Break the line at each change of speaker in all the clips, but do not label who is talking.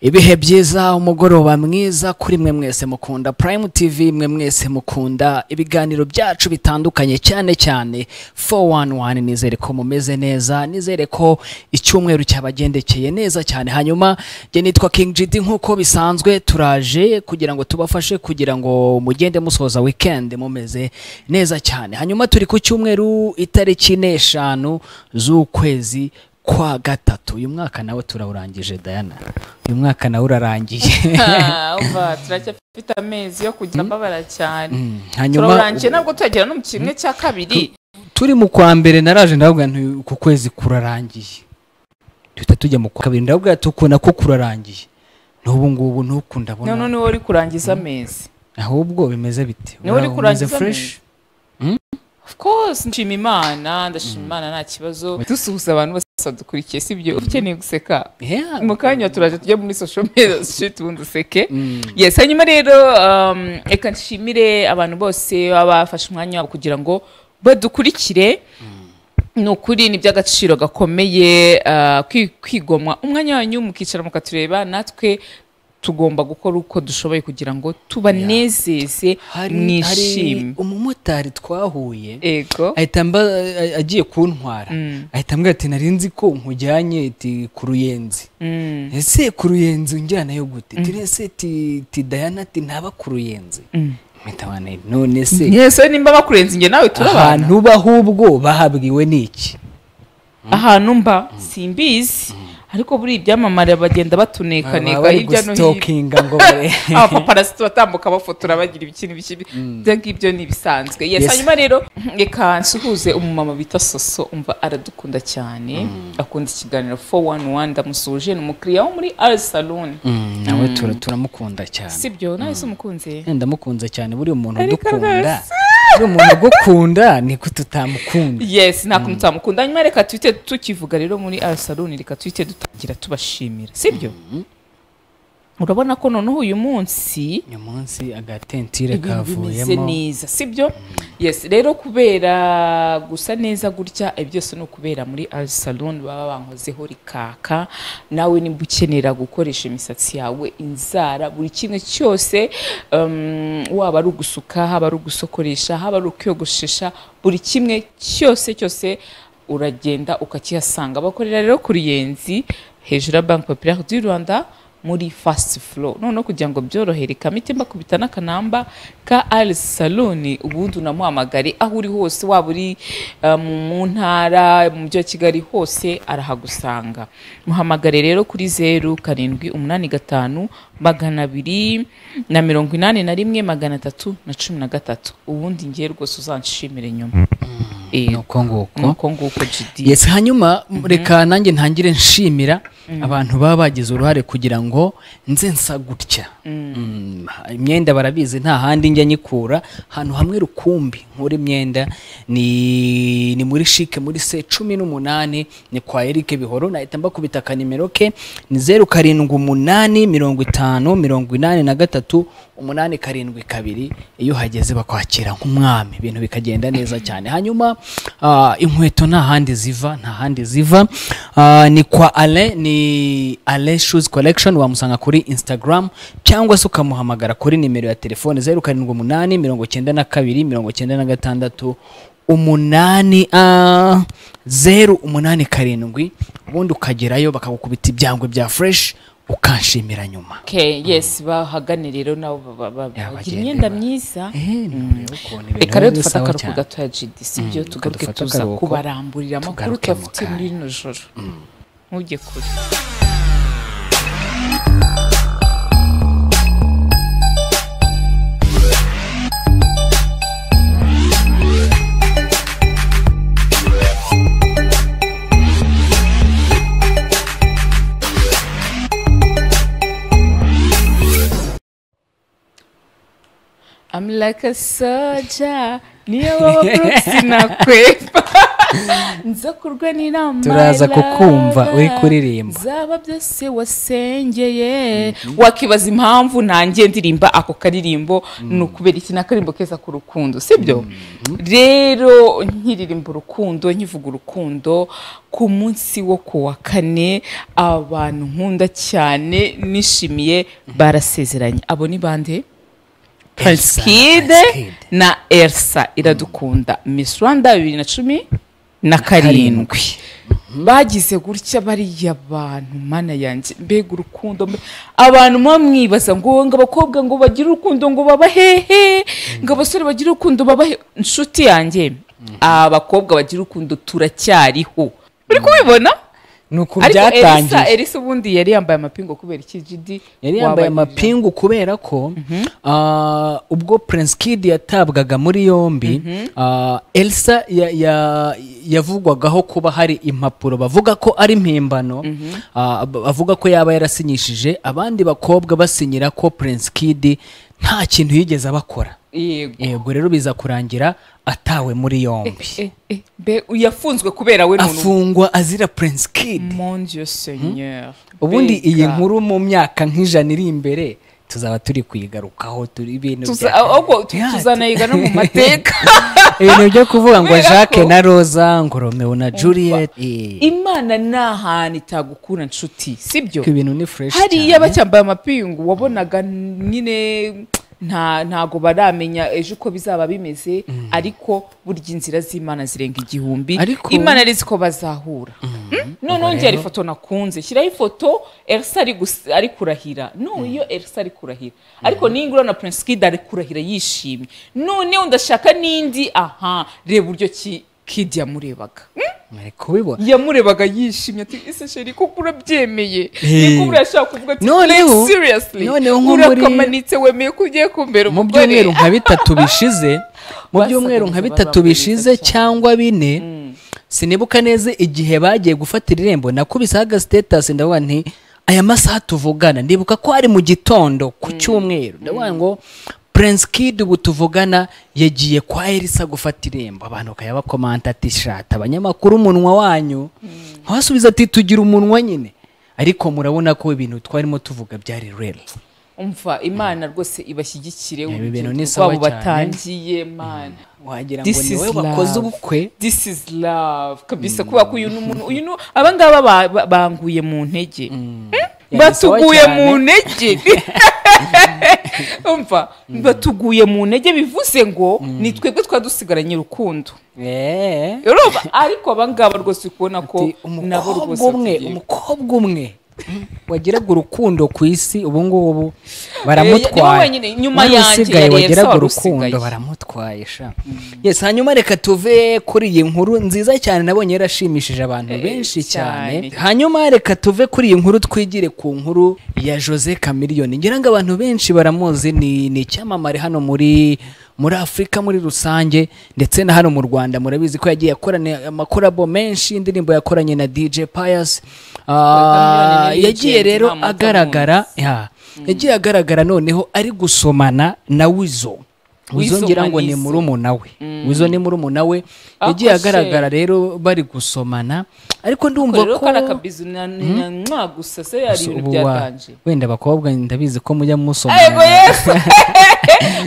ibihe byiza umugoroba mwiza kuri mwe mwese mukunda prime tv mwe mwese mukunda ibiganiro byacu bitandukanye cyane cyane 411 nizere ko mumeze neza nizere ko icyumweru cyabagendekeye neza cyane hanyuma jye nitwa king gd nk'uko bisanzwe turaje kugira ngo tubafashe kugira ngo mugende musoza weekend mumeze neza cyane hanyuma turi ku cyumweru itariki n'eshanu z'ukwezi kwa gatatu uyu mwaka nawe turawurangije dayana uyu mwaka nawe urarangiye
Ah, turacyafite amezi yo kugira mbabara cyane
hanyuma
turawurangiye ntabwo turagera no mu kimwe cya kabiri
turi mu kwa mbere naraje ndavuga nti uku kwezi kurarangiye duhita tujya mu kwa kabiri ndavuga tukuna ko kurarangiye n'ubu ngubu ntuku
none
ndabona
niwe uri kurangiza amezi
ahubwo bimeze bite
Niwe uri
Ura-
kurangiza
umeze fresh
of course nshima imana ndashima imana nta kibazo dusuhuza abantu bose badukurikiye sibyo ukeneye guseka
Yeah.
mu kanya turaje tujya muri social media shit ubundi useke
Mm.
yes hanyuma rero um, reka nshimire abantu bose baba bafashe umwanya wabo kugira ngo badukurikire ni ukuri ni iby'agaciro gakomeye uh, kwi- kwigomwa umwanya wanyu mukicara mukatureba natwe tugomba gukora uko dushoboye kugira ngo tubanezeze
hari hari
mwishime
umumotari twahuye
ego
ahita mba a- agiye kuntwara ahita ambwira ati nari nzi ko nkujyanye ati ku ruyenzi
Mm,
ese ku ruyenzi unjyanayo gute tiri ese ti ti dayana ati ntaba ku ruyenzi
mm.
mpita wane none se
yes we nimba bakurenze njye nawe turabana
ahantu bahubwo bahabwiwe n'iki
ahantu mba simbizi ariko buri ibyamamare bagenda batunekaneka
bari
hirya no hino
gusitokinga ngo bare-
abapaparasiti batambuka bafotora bagira ibikini bikibi ibyo ngibyo ni ibisanzwe yes
Yes.
hanyuma rero reka nsuhuze umumama bita soso umva aradukunda cyane akunda ikiganiro 411 ndamusuje ni umukiriya wo muri al salon
Mm, nawe tura- turamukunda cyane
sibyo nawe se umukunzi
ndamukunze cyane buriya umuntu
Ariko
udukunda
rwose.
buriya umuntu ugukunda niko tutamukunda
yes nta kuntu utamukunda hanyuma reka tuhite tukivuga rero muri al salon reka tuhite dutangira tubashimira sibyo urabona ko noneho uyu munsi
uyu munsi agatentire
ibintu bimeze
kavuyemo
neza sibyo yes rero kubera gusa neza gutya ibi byose ni ukubera muri al salon baba bankozeho rikaka nawe nimba ukenera gukoresha imisatsi yawe inzara buri kimwe cyose um, waba ari ugusuka haba ari ugusokoresha haba ari ukuyogoshesha buri kimwe cyose cyose uragenda ukakihasanga bakorera rero ku ruyenzi hejuru ya banki populaire du rwanda muri fast flow noneho kugira ngo byorohere kamitimba kubita n'akanamba ka ari saloni ubundi unamuhamagare aho uri hose waba uri uh, mu mu ntara mu mujyi wa kigali hose arahagusanga muhamagare rero kuri zeru karindwi umunani gatanu magana abiri na mirongo inani na rimwe magana atatu na cumi na gatatu ubundi ngiye rwose uzanshimire nyuma Eh,
nuko nguko
ni uko nguko jidi
yes hanyuma reka nanjye ntangire nshimira abantu baba bagize uruhare kugira ngo nze nsa gutya Mm, imyenda barabizi nta handi njya nyikura ahantu hamwe rukumbi nkura imyenda ni ni muri shike muri se cumi n'umunani ni kwa Eric Bihoro nahita mbakubita ka nimero ke ni zeru karindwi umunani mirongo itanu mirongo inani na gatatu umunani karindwi kabiri iyo uhageze bakwakira nk'umwami ibintu bikagenda neza cyane hanyuma ah, inkweto nta handi ziva nta handi ziva Ah, ni kwa ale ni ale shoes collection wamusanga kuri instagram cyangwa se ukamuhamagara kuri nimero ya telefone zeru karindwi umunani mirongo icyenda na kabiri mirongo icyenda na gatandatu umunani ah, zeru umunani karindwi ubundi ukagerayo bakagukubita ibyangwe bya fresh ukanshimira nyuma
Okay, yes bahagane rero nabo ba- ba- ba-
Yeah,
bagira
bagende
imyenda
ba-
myiza
Eh, none ukuntu ibintu
reka rero
bimeze
dufate
sawa
akaruhuko
cyane.
gatoya gidi sibyo tugaruke
dufate
tuza
akaruhuko,
kubaramburira amakuru
tugaruke mu
tubafite muri rino joro ntujye kure I'm like a soldier niyo waba Brooks nakwepa nzakurwe n'inama
Turaza
ya
kukumva
love.
uri kuririmba.
zaba byose wasengeye wakibaza impamvu nanjye ndirimba ako karirimbo ni ukubera iki ni akaririmbo keza k'urukundo sibyo rero nkiririmba urukundo nkivuga urukundo ku munsi wo ku wa kane abantu nkunda cyane nishimiye barasezeranye abo ni bande
Elsa
Kid
na Kid.
na Elsa iradukunda Miss Rwanda bibiri na cumi na karindwi bagize gutya bariya bantu mana yanjye mbega urukundo mbe- abantu muba mwibaza ngo ngo abakobwa ngo bagire urukundo ngo baba hehe ngo abasore bagire urukundo baba he inshuti yanjye abakobwa bagira urukundo turacyariho uri kubibona
ni uku
ariko Elisa
byatangiye
Elisa ubundi yari yambaye amapingu kubera iki jidi
yari yambaye
wabajije.
amapingu kubera ko ah, ubwo prince kid yatabwaga muri yombi ah, elsa ya- ya- yavugwagaho kuba hari impapuro bavuga ko ari impimbano ah, ab- avuga ko yaba yarasinyishije abandi bakobwa basinyira ko prince kid nta kintu yigeze abakora
yego
yego rero biza kurangira atawe muri yombi
Eh, eh, mbe yafunzwe kubera we muntu
afungwa azira prince kid
mon dieu seigneur
ubundi
Mbega.
iyi nkuru mu myaka nk'ijana iri imbere tuzaba turi kuyigarukaho turi ibintu
Tuza-
bya-
ahubwo tu-
Yeah,
tuzaneyiga no mu mateka
ibintu byo kuvuga ngo
Kubera ko-
jacques na rosa ngo romeo na juliet eh,
imana ni ahantu itagukura nshuti sibyo
ko ibintu ni fresh
hariya
cyane
bacyambaye amapingu wabonaga nyine nta ntago baramenya ejo uko bizaba bimeze ariko burya inzira z'imana zirenga igihumbi
Ariko-
imana ari ko bazahura Mm? noneho ngira ifoto nakunze shyiraho ifoto elsa ari gus- ari kurahira nuyo elsa ari kurahira ariko ningura na prince kid ari kurahira yishimye noneho ndashaka n'indi aha reba uburyo ki kid yamurebaga Mm?
mwari kubibona
yamurebaga yishimye ati ese sheri ko urabyemeye
Eh.
niko urashaka kuvuga ati
Noneho-
like seriously
noneho nko muri-
urakamanitse wemeye ko ugiye kumbera
mu
umugore
byumweru nka bitatu bishize mu
Basaga
byumweru nka
neza,
bitatu
bazaga
bishize
neza cyane.
cyangwa bine sinibuka neza igihe bagiye gufatira irembo nakubisaho agastetasi ndavuga nti aya masaha tuvugana ndibuka ko ari mu gitondo ku cyumweru ndavuga ngo Prince Kid ubu tuvugana yagiye kwa Elisa gufata irembo abantu bakajya bakomanta ati shata abanyamakuru umunwa wanyu ntawasubiza ati tugira umunwa nyine ariko murabona ko ibintu twarimo tuvuga byari real
umva imana rwose ibashyigikire
Ibi
urugendo
bintu ni sawa
rwabo
cyane.
batangiye mana
wagira ngo
This
ni
is
wowe wakoze
love.
ubukwe
this is love kabisa kubera ko uyu ni umuntu uyu ni aba ngaba ba- ba- banguye mu ntege
Yari
batuguye
sawa cyane.
mu ntege umva batuguye mu ntege bivuze ngo ni twebwe twa dusigaranye urukundo
Eh.
urumva ariko abangaba rwose uri kubona ko
Ati,
nabo
umukobwa
rwose
umwe
bagiye-
umukobwa umwe wagiraga urukundo ku isi ubungubu
niwe
baramutwaye
wenyine, nyuma
Wari
yanjye
usigaye
yari
wagiraga
Elsa wari
urukundo
usigaye.
baramutwaye sha yes hanyuma reka tuve kuri iyi nkuru nziza cyane nabonye yarashimishije abantu benshi cyane
cyane.
hanyuma reka tuve kuri iyi nkuru twigire ku nkuru ya jose kamiliyoni ngira ngo abantu benshi baramuzi ni ni icyamamare hano muri muri afurika muri rusange ndetse na hano mu rwanda murabizi ko yagiye akorana amakorabo menshi indirimbo yakoranye na dj pius Ah,
Chameleone ni
yagiye
legend,
rero
nta muntu
agaragara ya, yagiye agaragara noneho ari gusomana na wizo wizo
Weasel
ngira ngo ni
Manizo.
murumuna we wizo ni murumuna we
Ako
yagiye
se.
agaragara rero bari gusomana ariko ndumva
rero
ko
kari akabizu na na- mwa gusa se yari
Gusa
ibintu
ubu wa-
byatanje
wenda abakobwa ndabizi ko mujya
ego
musomana
yesu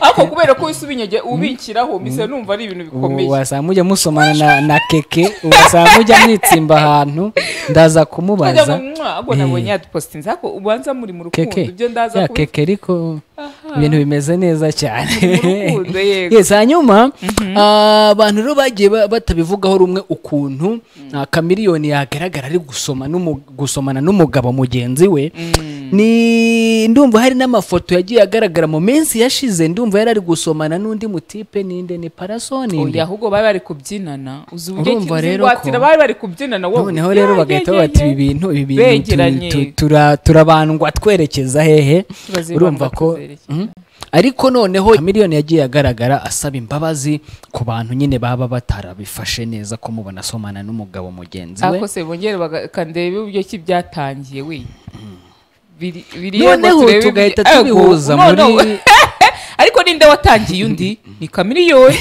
ariko kubera ko wese ubinyege ubikiraho mbese numva ari ibintu
ubu
bikomeye
wasanga mujya musomana na, na keke wasanga mujya mwitsimba ahantu ndaza
Ajya
kumubaza
mu- mwa, ahubwo nabonye yadupositinze ariko ubanza muri mu rukundo
keke
ibyo ndaza
ya
kubi-
keke ariko ibintu bimeze neza cyane
rukundo, yego.
yes hanyuma ah, abantu rero bagiye ba- batabivugaho rumwe ukuntu ah, kamiliyoni yagaragara ari gusoma n'umu- gusomana n'umugabo mugenzi we ni ndumva hari n'amafoto yagiye agaragara mu minsi yashize ndumva yari ari gusomana n'undi mutipe ninde ni parasoni
Oya, ahubwo bari bari kubyinana uzi uburyo
Urumva
ki-
rero
uzingwatira
ko-
bari bari kubyinana wowe
noneho rero
Yeah,
bagahita
yeah,
bavuga ati
yeah,
ibi
yeah.
bintu ibi
Begeranye.
bintu tu- tu- tura- turabandwa twerekeza hehe
Turazibandwa
urumva ko
tuzerekeza.
Mhm. ariko noneho miliyoni yagiye agaragara asaba imbabazi ku bantu nyine baba batarabifashe neza ko mubona asomana n'umugabo mugenzi we
akose bongere bakandebe uburyo ki byatangiye we Biri- biri-
noneho
turebe
tugahita
ibyo- Ego,
tubihuza
no, no.
muri
ariko ninde watangiye undi ni kamiriyoni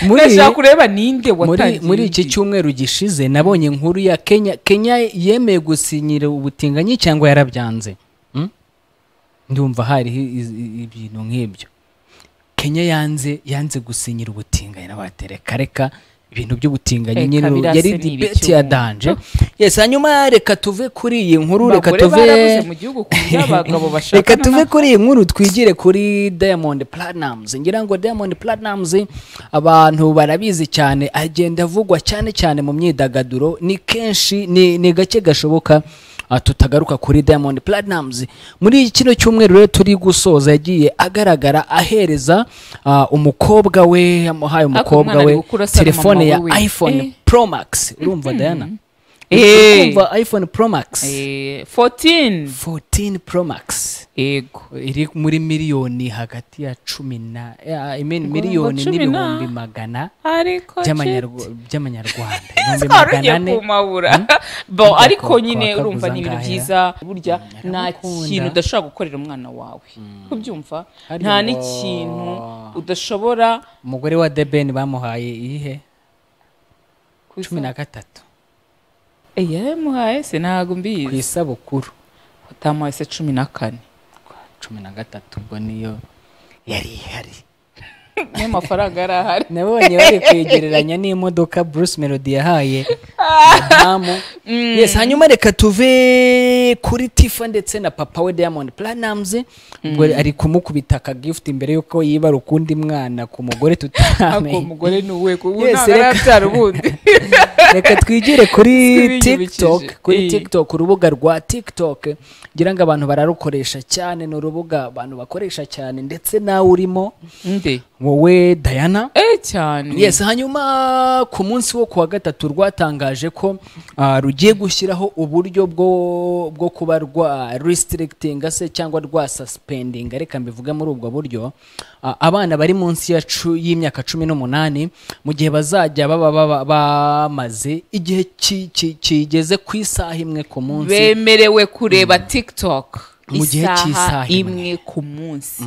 Muri-
ndashaka kureba ninde
muri,
watangiye
muri iki
undi.
cyumweru gishize nabonye inkuru ya kenya kenya yemeye gusinyira ubutinganyi cyangwa yarabyanze Mm? ndumva hari ibintu nk'ibyo kenya yanze yanze gusinyira ubutinganyi n'abatereka reka ibintu by'ubutinganyi
Eh,
nyine
Kabirase
yari
ni
dibeti
ibicumuro.
ya danje yes hanyuma reka tuve kuri iyi nkuru reka
Abagore
tuve
barabuze mu gihugu ku buryo abagabo bashakana
reka tuve
nabo.
kuri iyi nkuru twigire kuri diamond platinumz ngira ngo diamond platinumz abantu barabizi cyane agenda avugwa cyane cyane mu myidagaduro ni kenshi ni, ni gake gashoboka ah, tutagaruka kuri diamond platinumz muri kino cyumweru rero turi gusoza yagiye agaragara ahereza ah, umukobwa we yamuhaye umukobwa
umwana ari
we
gukura asara
telefone ya
mama we.
iphone
Eh.
pro max urumva diana
Eh.
urumva iphone pro max
Eh, 14
14 pro max
yego
iri muri miliyoni hagati ya cumi na eh, I mean
Ngo
miliyoni
cumi na-
n'ibihumbi magana
ariko
by'amanyarwa- by'amanyarwanda ibihumbi
twarongeye
magana ane
kumabura bo
Burya
ariko
ko-
nyine
kwa kabuza
urumva ni ibintu
ngahera.
byiza burya nta
aramukunda.
kintu udashobora gukorera umwana wawe kubyumva
Harya
nta
ngo-
n'ikintu udashobora
umugore wa debeni bamuhaye iyihe
ku
cumi na
isa-
gatatu
Eh, yaramuhaye se ntabwo
ku
mbizi
isabukuru
utamuhaye se cumi na kane
cumi na gatatu ubwo niyo yari ihari
niyo mafaranga yari ahari
nabonye bari kwegereranya n'imodoka bruce melody yahaye madamu yes hanyuma reka tuve kuri tifa ndetse na papa we diamond platinumz ubwo ari kumukubita akagifuti imbere y'uko yibara ukundi mwana ku mugore
ako
tutamenye
umugore ni uwe kuko
Yes,
ntabwo
reka-
arabyara ubundi
reka twigire kuri
Twibigirikije.
tiktok kuri
Eh.
tiktok urubuga rwa tiktok ngira ngo abantu bararukoresha cyane ni urubuga abantu bakoresha cyane ndetse nawe urimo
nde
wowe diana
eh cyane
yes hanyuma ku munsi wo kuwa gatatu rwatangaje ko ah, rugiye gushyiraho uburyo bwo bwo kuba rwa restricting se cyangwa rwa suspending reka mbivuge muri ubwo buryo ah, abana bari munsi ya cu- y'imyaka cumi n'umunani mu gihe bazajya baba baba- bamaze igihe ki- ki- kigeze ku isaha imwe ku munsi
bemerewe kureba tiktok
Mu gihe cy'isaha
isaha
imwe.
imwe ku munsi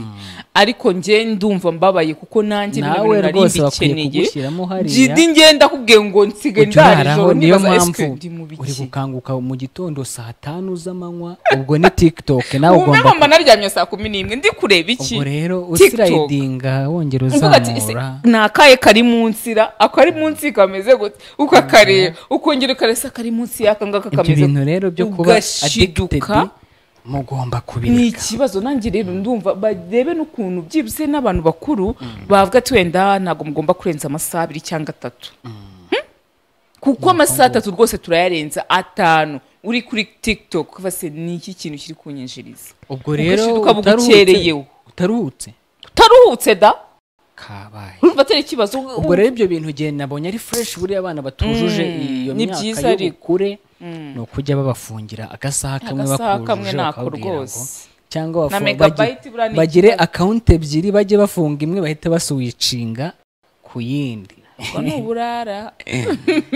ariko njye ndumva mbabaye kuko nanjye bino
Nawe
bintu nari
rwose bakwiye
mbikeneye.
kugushyiramo hariya.
Jidi ngenda kubwiye ngo nsige
Ujya
ndara
uraraho
ijoro
niyo
nibaza
mpamvu
esike ndi mu
uri
biki
gukanguka mu gitondo saa tanu z'amanywa ubwo ni tiktok nawe
ubu
ugomba
mba naryamye saa kumi n'imwe ndi kureba iki
ubwo rero
TikTok.
usirayidinga wongera
Mvuga ati, ese,
uzamura
ni akahe kari munsi ra ako ari munsi kameze gute ukakareba ukongera ukaresa kari munsi y'aka ngaka
ibyo
kameze
bintu rero byo kuba addicted
ugashiduka
mugomba
ni
kubireka
ikibazo nanjye rero ndumva barebe n'ukuntu byibuze n'abantu bakuru bavuga ati wenda ntabwo mugomba kurenza amasaha abiri cyangwa atatu Hmm? kuko amasaha atatu rwose turayarenza atanu uri kuri tiktok kuva se ni iki kintu kiri kunyinjiriza
ubwo rero
ugashiduka bugukereyeho.
utaruhutse utaruhutse
utaruhutse da
kabaye
urumva atari ikibazo u-
ubwo rero ibyo bintu igihe nabonye ari fresh buriya abana batujuje
Mm,
iyo
ni
myaka
byiza ariko.
y'ubukure ni ukujya babafungira agasaha kamwe
Agasaha kamwe
bakujuje
nako
bakabwira ngo
rwose.
cyangwa
Na
bafu-
megabyte
bagi-
buriya ni
bagire
ikibazo.
akawunti ebyiri bajye bafunga imwe bahite basuwicinga ku yindi
ubwo ni uburara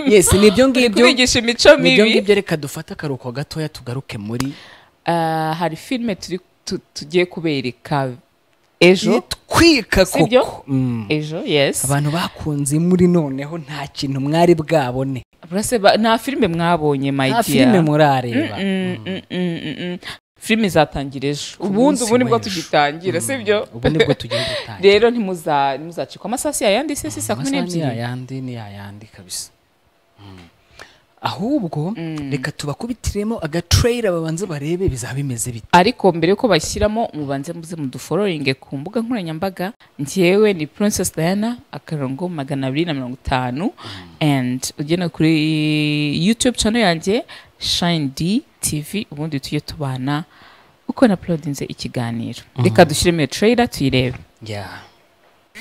yes ni ibyo ngibyo
kubigisha imico
ni ibyo
mibi
ngibyo reka dufate akaruhuko gatoya tugaruke muri
Ah, hari filime turi tu- tugiye kubereka ejo
twika
Si byo?
koko Mm.
ejo yes
abantu bakunze muri noneho nta kintu mwari bwabone
Burase ba- nta filime mwabonye my
nta
dear
filime murareba
Mm, mm, mm, mm, mm. filime izatangira ejo
munsi
ubundi ubu nibwo
w'ejo.
tugitangira sibyo
ubu nibwo tugiye gutangira
rero ntimuza- ntimuzacikwa amasaha si yayandi se si saa kumi
amasaha ni
n'ebyiri
yayandi ni yayandi kabisa Mm. ahubwo reka tubakubitiremo agatrayira babanze barebe bizaba bimeze bite
ariko mbere yuko bashyiramo mubanze muze mudufororinge ku mbuga nkoranyambaga njyewe ni princess diana akarongo magana abiri na mirongo itanu and ugenda kuri youtube channel yanjye shine d tv ubundi tujye tubana uko naplodinze ikiganiro reka dushyiremo iyo trailer tuyirebe
yeah.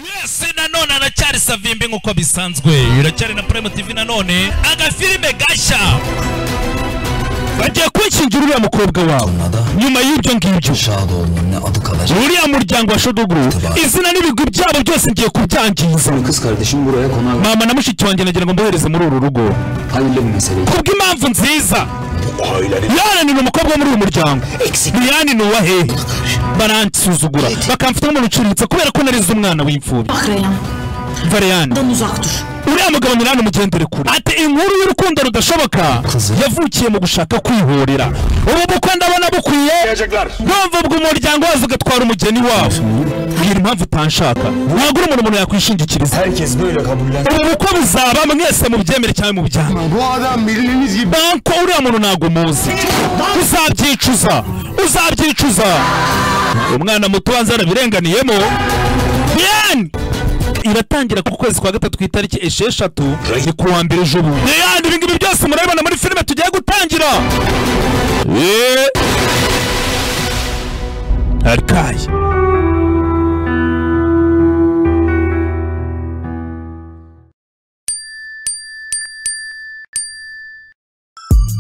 mwese nanone aracyari savimbi nk'uko bisanzwe iracyari na prime tv nanone agafilime gashya
bagiye kunshingira uriya mukobwa wawe nyuma y'ibyo ngibyo
Şadoğlu'nun ne adı kalacak.
uriya muryango wa shodo group izina n'ibigwi byabo byose ngiye kubyangiza
Kız kardeşim buraya konar.
mama na mushiki wanjye nagira ngo mbohereze muri uru rugo
Hayırlı bir mesele.
kubw'impamvu nziza yananira umukobwa wo muri uyu muryango ntiyanintuwa he baransuzugura bakamfata nk'umurucuritse kubera ko narize umwana w'imfubyi vareyani uriya mugabo nyirani umugendere kure ati inkuru y'urukundo rudashoboka yavukiye mu gushaka kwihorera ubu bukwe ndabona bukwiye mpamvu ubwo umuryango wose ugatwara umugeni wawe mbwira impamvu utanshaka wagura umuntu umuntu yakwishingikiriza
Herkes böyle kabullen.
ubu bukwe buzaba mwese mubyemere cyangwe mubyange
Bu adam bildiğiniz gibi
banko uriya muntu ntabwo umuzi uzabyicuza uzabyicuza umwana muto wanze yarabirenganiyemo Diane iratangira ku kwezi kwa gatatu ku itariki esheshatu ni ku wa mbere ejo bundi Diane ibingibi byose murabibona muri filime tugiye gutangira Eh. arikaye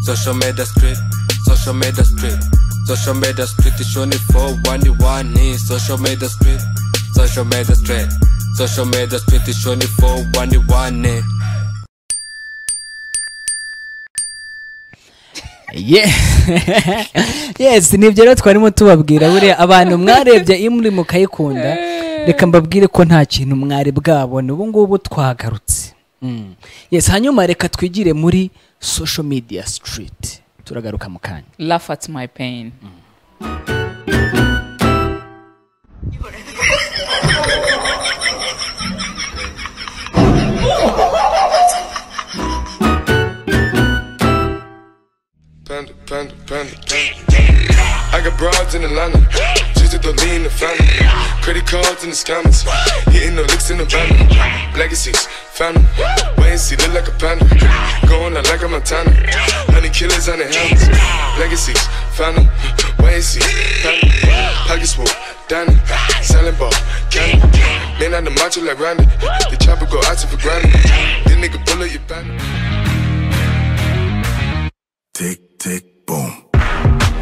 Social media street, social media street, social media street is only for one you one need. Social media street, social media street, social media street is only for one you one need.
Ye- yes nibyo rero twarimo tubabwira buriya abantu mwarebye iyo muri mukayikunda reka mbabwire ko nta kintu mwari bwabona ubu ngubu twagarutse Mm. yes hanyuma reka twigire muri social media street turagaruka mu kanya
laugh at my pain
Panda, panda, panda, panda. I got broads in Atlanta. Just at the lean, the family. Credit cards in the scammers. Hitting the licks in the van. Legacies, family. Wait and see, look like a panda. Going out like a Montana. Honey killers on the helmets. Legacies, family. Wait and see, family. Pockets full, Danny. Selling ball, candy. Man on the macho like Randy. The chopper go out to for granted. This nigga pull up your bandit.
Tick, tick, boom.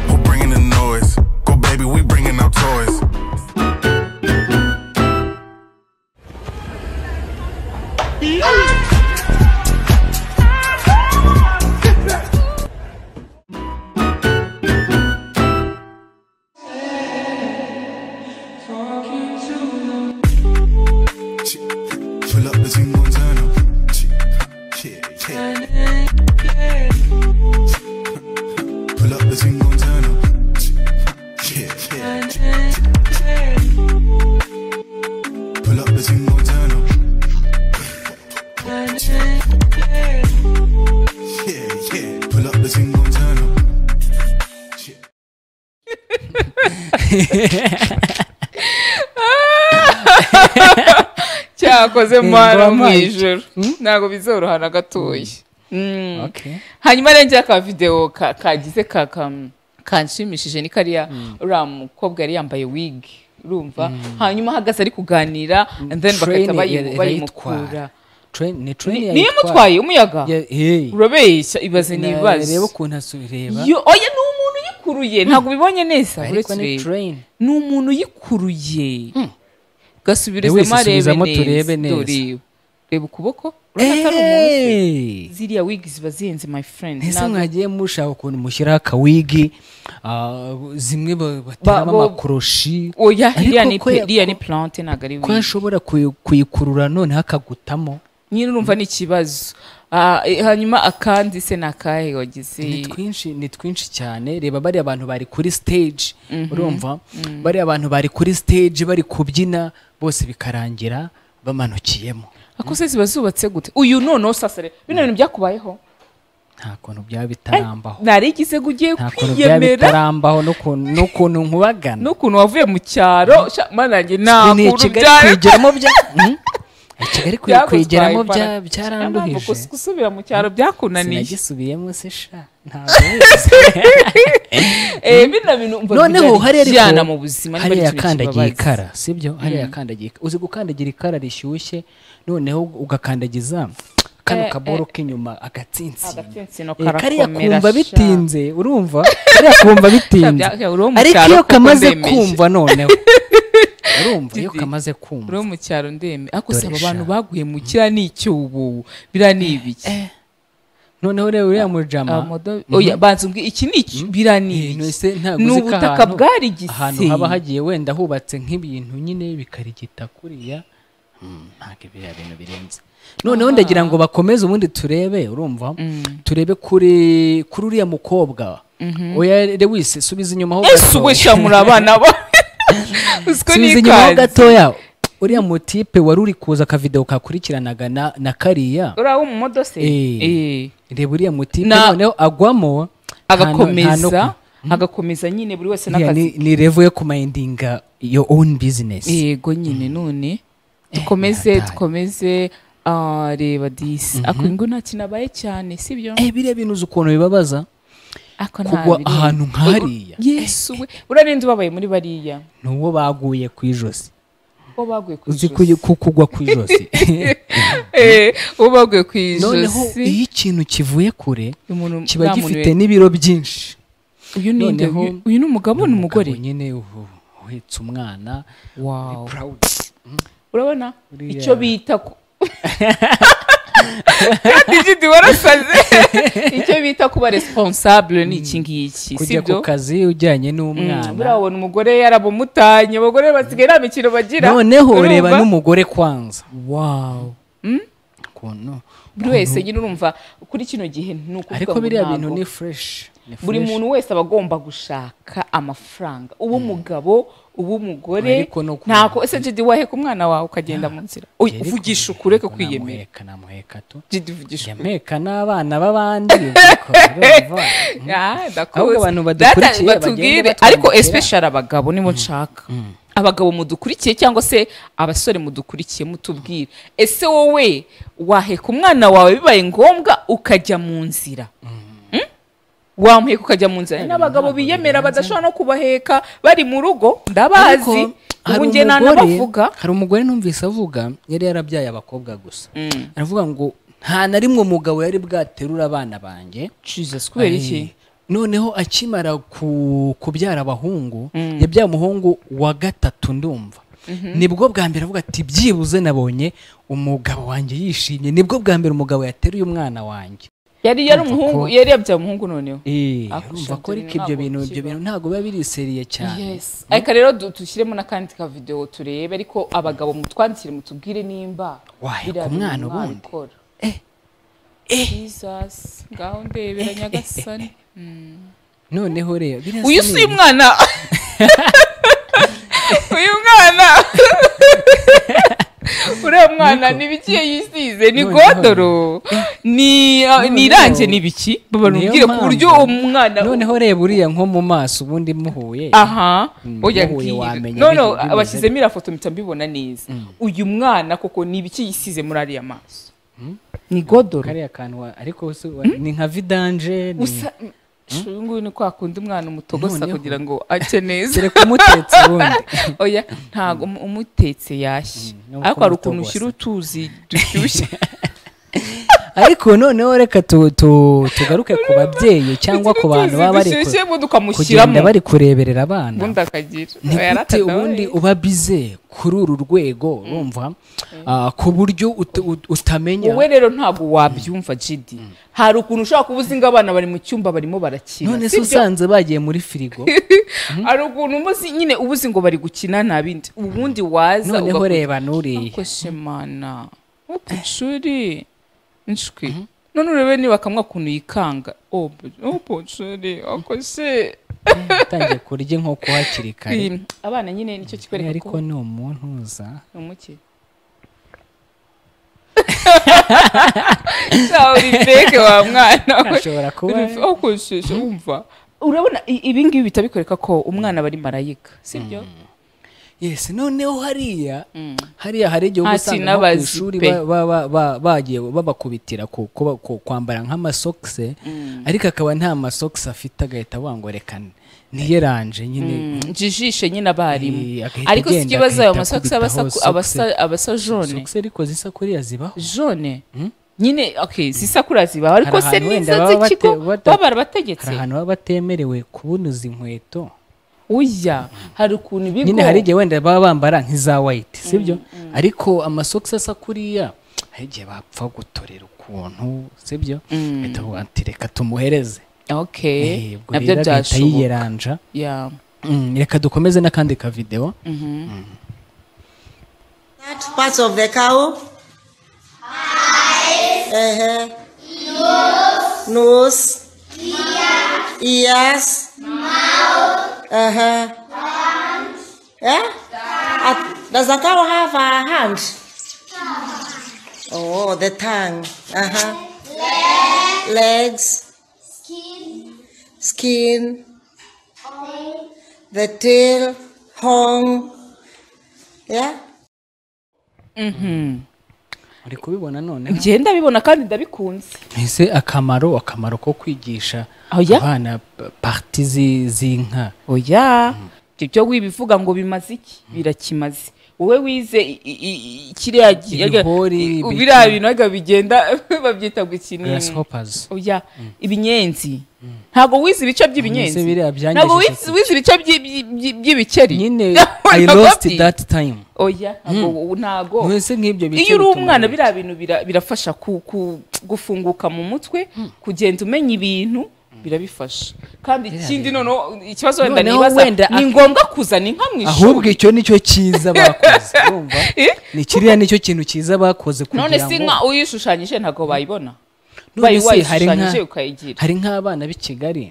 Who bringing the noise? Go, baby, we bringing our toys. Pull up the team Montana. Yeah, yeah. Pull up the team Montana. Yeah, yeah. Pull up the team Montana. Yeah, yeah. Pull up the team Montana.
cyakoze
Ingoma
mwana mu
iki?
ijoro ntabwo bizoroha na gatoya Mm.
Okay.
hanyuma rero njya ka videwo ka- kagize ka ka- kanshimishije ni kariya uriya mukobwa yari yambaye wig urumva hanyuma ahagaze ari kuganira and then bagahita
Train
bayimu-
ira- irayitwara.
bayimukura
Train- ni train
Ni- niyo
yayitwara.
mutwaye umuyaga
Ya- hey.
urabeshya ibaze
Na-
nibaze
reba ukuntu asubireba
Yo, oya ni umuntu uyikuruye ntabwo ubibonye neza
ariko
uretse
ni
reba.
train
ni umuntu uyikuruye
Lewis,
gasubirezemo arebe
subizamo turebe
neza
neza.
Dore, reba ukuboko urabona ko ari umuntu
Hey.
ziriya wigi ziba zihenze my friend
ese
Ntabwo-
mwagiye mushaka ukuntu mushyiraho akawigi ah, zimwe ba- bateramo
bo-
amakoroshi
oya
Ariko
iriya ni
ko ya-
pe- iriya ni
ko-
plante ntabwo ari
ko
wigi
yashobora kuyi- kuyikurura noneho akagutamo
nyine urumva ni ikibazo Ah, eh, hanyuma akandi se ni akahe
ni
wagize
twinshi ni twinshi cyane reba bariya bantu bari kuri stage urumva bariya bantu bari kuri stage bari kubyina bose bikarangira bamanukiyemo
ako se ziba zubatse gute uyu noneho sasa rero bino bintu byakubayeho
nta kuntu byaba bitarambaho
narigize ngo ugiye
nta kuntu byaba
kwiyemera
bitarambaho n'ukuntu n'ukuntu nkubagana
n'ukuntu wavuye mu cyaro sha mana njye nta
ni
kuntu
kigali
byari
kwigeramo bya Hmm? I Kigali kwi-
byagutwaye
kwigeramo
imbaraga.
bya-
Niyo mpamvu
byaranduhije
gusa gusubira mu cyaro byakunaniye
sinagisubiyemo se sha ntabwo bizi.
Eh, bino bintu umva
noneho
bijyana-
hari
bijyana mu buzima niba ari
hariya
ikintu
kandagiye
kibabaza.
ikara sibyo hariya kandagiye ikara uzi gukandagira ikara rishyushye noneho ugakandagiza kano
Eh,
kaboro k'inyuma agatsintsino
agatsinsino
Eh, kariya
karakomera
kumva
sha.
bitinze urumva kariya kumva bitinze
Uri wo mu
ariko
cyaro
iyo
kuko
kamaze
ndemeje.
kumva noneho urumva iyo kamaze
uri
kumva
wo mu cyaro ndeme ariko
Dore
usaba
sha.
abantu baguye mu kiriya ni icyubu biriya ni ibiki
noneho rero uriya mujama
Amodo- oya banza umbwi iki ni iki biriya ni
Eh,
ibiki
none se ntabwo
ni
uzi ko
ubutaka
ahantu-
bwarigise
ahantu haba hagiye wenda hubatse nk'ibintu nyine bikarigita kuriya Hmm, ntabwo biriya bintu birenze noneho ndagira ngo bakomeze ubundi turebe urumva turebe kuri kuri uriya mukobwa oya lewis subiza inyuma ho
ese uwe sha muri abana ba uziko ni
subiza inyuma ho
ikanzu
gatoya uriya mutipe wari uri kuza akavidewo kakurikiranaga na, na kariya
uri aho mu modose
Eh.
Eh.
reba uriya mutipe
Na-
noneho agwamo nta no- nta no-
agakomeza agakomeza nyine buri wese
Iriya
n'akazi
ni, ni revo yo kumindinga your own business
yego nyine none dukomeze
yataye.
dukomeze ah, reba disi ako ngo nta kintu abaye cyane sibyo
eh biriya bintu uzi ukuntu bibabaza
ako nta
kugwa
biri.
ahantu nk'hariya
yesu we buriya ninde ubabaye muri bariya
ni uwo baguye ku ijosi
uwo baguye ku
uzi ku
ijosi
ku kugwa ku ijosi
Eh, uwo baguye ku
noneho iyo
ijosi
ikintu kivuye kure
umuntu-
kiba
nta muntu
gifite
we-
n'ibiro byinshi
uyu ni nde?
noneho-
Uyu- uyu ni umugabo ni umugore
Umugabo nyine uhu- uhetse umwana
Wow.
proud
urabona
Uriya-
icyo bita ku kandi jidi warasaze icyo bita kuba responsable ni iki
kujya
ngiki
ku
sibyo
kazi ujyanye
Mm,
n'umwana
burabona umugore yarabumutanye abagore basigaye nta mikino bagira
noneho
Urumva?
reba n'umugore kwanza
Wow.
ukuntu
buri wese nyine urumva kuri kino gihe ni ukuvuga
ariko
ngo
biriya
ntabwo-
bintu ni fresh ni
buri
fresh.
muntu wese aba agomba gushaka amafaranga uw'umugabo uw'umugore
Ariko no ku-
ntako ese jidi waheka umwana wawe ukagenda mu nzira Oya,
Yari
uvugisha
kumureka,
ukureke kwiyemera
namuheka namuheka tu
jidi uvugisha ukuri.
yameka n'abana b'abandi ubwo urumva.
Ah, ndakuzi.
Ahubwo abantu
Data,
badukurikiye
batubwire
bagende
ariko
batwandikira.
especially abagabo nibo nshaka abagabo mudukurikiye cyangwa se abasore mudukurikiye mutubwire ese wowe waheka umwana wawe bibaye ngombwa ukajya mu nzira Mm? wamuheka ukajya mu nzira hari n'abagabo biyemera badashobora no kubaheka bari mu rugo
Ariko
ndabazi
hari
ubu njye
umugore-
nanabavuga
hari umugore numvise avuga yari yarabyaye abakobwa gusa aravuga ngo nta na rimwe umugabo yari bwaterura abana banjye
jesus kubera iki
Eh, noneho akimara ku- kubyara abahungu yabyaye umuhungu wa gatatu ndumva nibwo bwa mbere avuga ati byibuze nabonye umugabo wanjye yishimye nibwo bwa mbere umugabo yateruye umwana wanjye
yari yari
Urumva ko-
umuhungu yari yabyaye umuhungu noneho
Eh,
Ako
urumva ko
sha,
ariko ibyo
ntabwo
bintu ibyo
kiba.
bintu ntabwo biba biriseriye cyane
yes ariko rero du- dushyiremo n'akandi ka videwo turebe ariko abagabo mutwandikire mutubwire nimba
Waheka
biriya
umwana
bintu
ubundi?
mwabikora. Jesus ngaho ndebera nyagasani
noneho rero biriya
uyu
si
si
ni-
uyu mwana uyu mwana uriya mwana ni ibiki yisize ni
Noneho-
godoro ni
Noneho-
ni irange ni ibiki
Niyo
babarubwire ku
mpamvu.
buryo umwana
noneho reba uriya nko mu maso ubundi muhuye
aha
muhuye
oya ngiye
wamenya
none
bimeze.
abashyizemo iriya foto mpita mbibona neza uyu mwana koko ni ibiki yisize muri ariya maso ni godoro
kariya kantu wa- ariko si- wa- ni nka vidanje ni-
usa uyu nguyu ni kwa kundi umwana umutogosa
Noneho.
kugira ngo ace neza
dore kumutetse ubundi
oya ntabwo umu- umutetse yashye
no
ariko hari ukuntu
kumutogosa.
ushyira utuzi dushyushye
ariko noneho reka tu- tu- tugaruke ku babyeyi cyangwa ku bantu
utuzi
baba bari ku-
dushyushye ubundi
kugenda
ukamushyiramo
bari kureberera abana
ubundi akagira
ni
Oya,
gute
yaratadoye.
ubundi uba bize kuri uru rwego urumva Ah, ku buryo ut- ut- utamenya
wowe rero ntabwo wabyumva jidi hari ukuntu ushobora kuba uzi ngo abana bari mu cyumba barimo barakina
none se
sibyo?
usanze bagiye muri firigo
hari ukuntu uba uzi nyine uba uzi ngo bari gukina nta bindi ubundi waza
noneho
ugakurikira.
reba n'uriya
Ako shemana uku nshuri nshwi none urebe niba kamwe ukuntu yikanga obu obu nshuri ako se
utangiye kurya inkoko hakiri kare
Iyi- abana nyine nicyo kikwereka
ariko
ko
ni umuntu uza
ni umuke Sawa uri feke wa mwana we
ashobora kuba
akoresheje wumva urabona i- ibi ngibi bihita bikwereka ko umwana aba ari marayika sibyo
yes noneho hariya hariya hari igihe uba
Hasi
usanga nko ku
n'abazipe.
ishuri ba- ba- ba- ba- bagiye babakubitira ku- kuba- ku- kwambara nk'amasokisi ariko akaba nta masokisi afite agahita bangorekana niyeranje nyine
jijishe nyine
Eh,
abarimu
agahita
ariko si
agenda,
ikibazo ayo
agahita
masogisi
akubitaho
aba asa-
sogisi.
aba asa jone
sokisi ariko zisa kuriya zibaho
jone nyine okay si sakura zibaho ariko se
ahantu wenda
n'izo
baba
z'ikigo
bate- bata-
baba
hari
barabategetse
ahantu baba batemerewe kubunuza inkweto
uya hari ukuntu ibigo
nyine hari igihe wenda baba bambara nk'iza wayiti sibyo ariko amasogisi asa kuriya hari igihe bapfa gutorera ukuntu sibyo bahita bavuga ati reka tumuhereze
okay
Eh, ubwo
nabyo
rero agahita
byashoboka
yiyeranja
Yeah.
Mm, reka dukomeze n'akandi kavidewo
That part of the cow? Uh-huh. Nose. Ears. Mouth. Uh-huh. Yeah? Uh, does the cow have a hand? Oh, the tongue. Uh-huh. Legs. Skin. Skin. The tail. Horn. Yeah?
uri kubibona none
njye ndabibona kandi ndabikunze
ese akamaro akamaro ko kwigisha
Oya.
abana pa- parti zi- z'inka
oya ibyo byo wibivuga ngo bimaze iki birakimaze wowe wize i- i- i- kiriya gi-
Ibihori,
i-
ibiki-
biriya bintu ariko bigenda babyita gukinira
grasshoppers
oya ibinyenzi ntabwo wize ibice by'ibinyenzi
Ese biriya byangejeje
ntabwo wize
ku
wize ibice by'i- by'i- by'i- by'ibikeri
nyine
Ntabwo
i lost
wabyize.
that time
oya ntabwo ntabwo
mwese nk'ibyo bice
iyo uri
bituma
umwana
rero.
biriya bintu bira- birafasha ku- ku- gufunguka mu mutwe kugenda umenya ibintu birabifasha kandi ikindi noneho ikibazo wenda
Noneho
nibaza
wenda
ni
ak-
ngombwa kuzana inka mu
ahubwo
ishuri
icyo nicyo cyiza bakoze urumva
Eh?
ni kiriya nicyo kintu cyiza bakoze kugira
none si
ngo
inka uyishushanyije ntabwo bayibona
None
bayi
se hari nka-
wayishushanyije ukayigira
hari nk'abana b'i kigali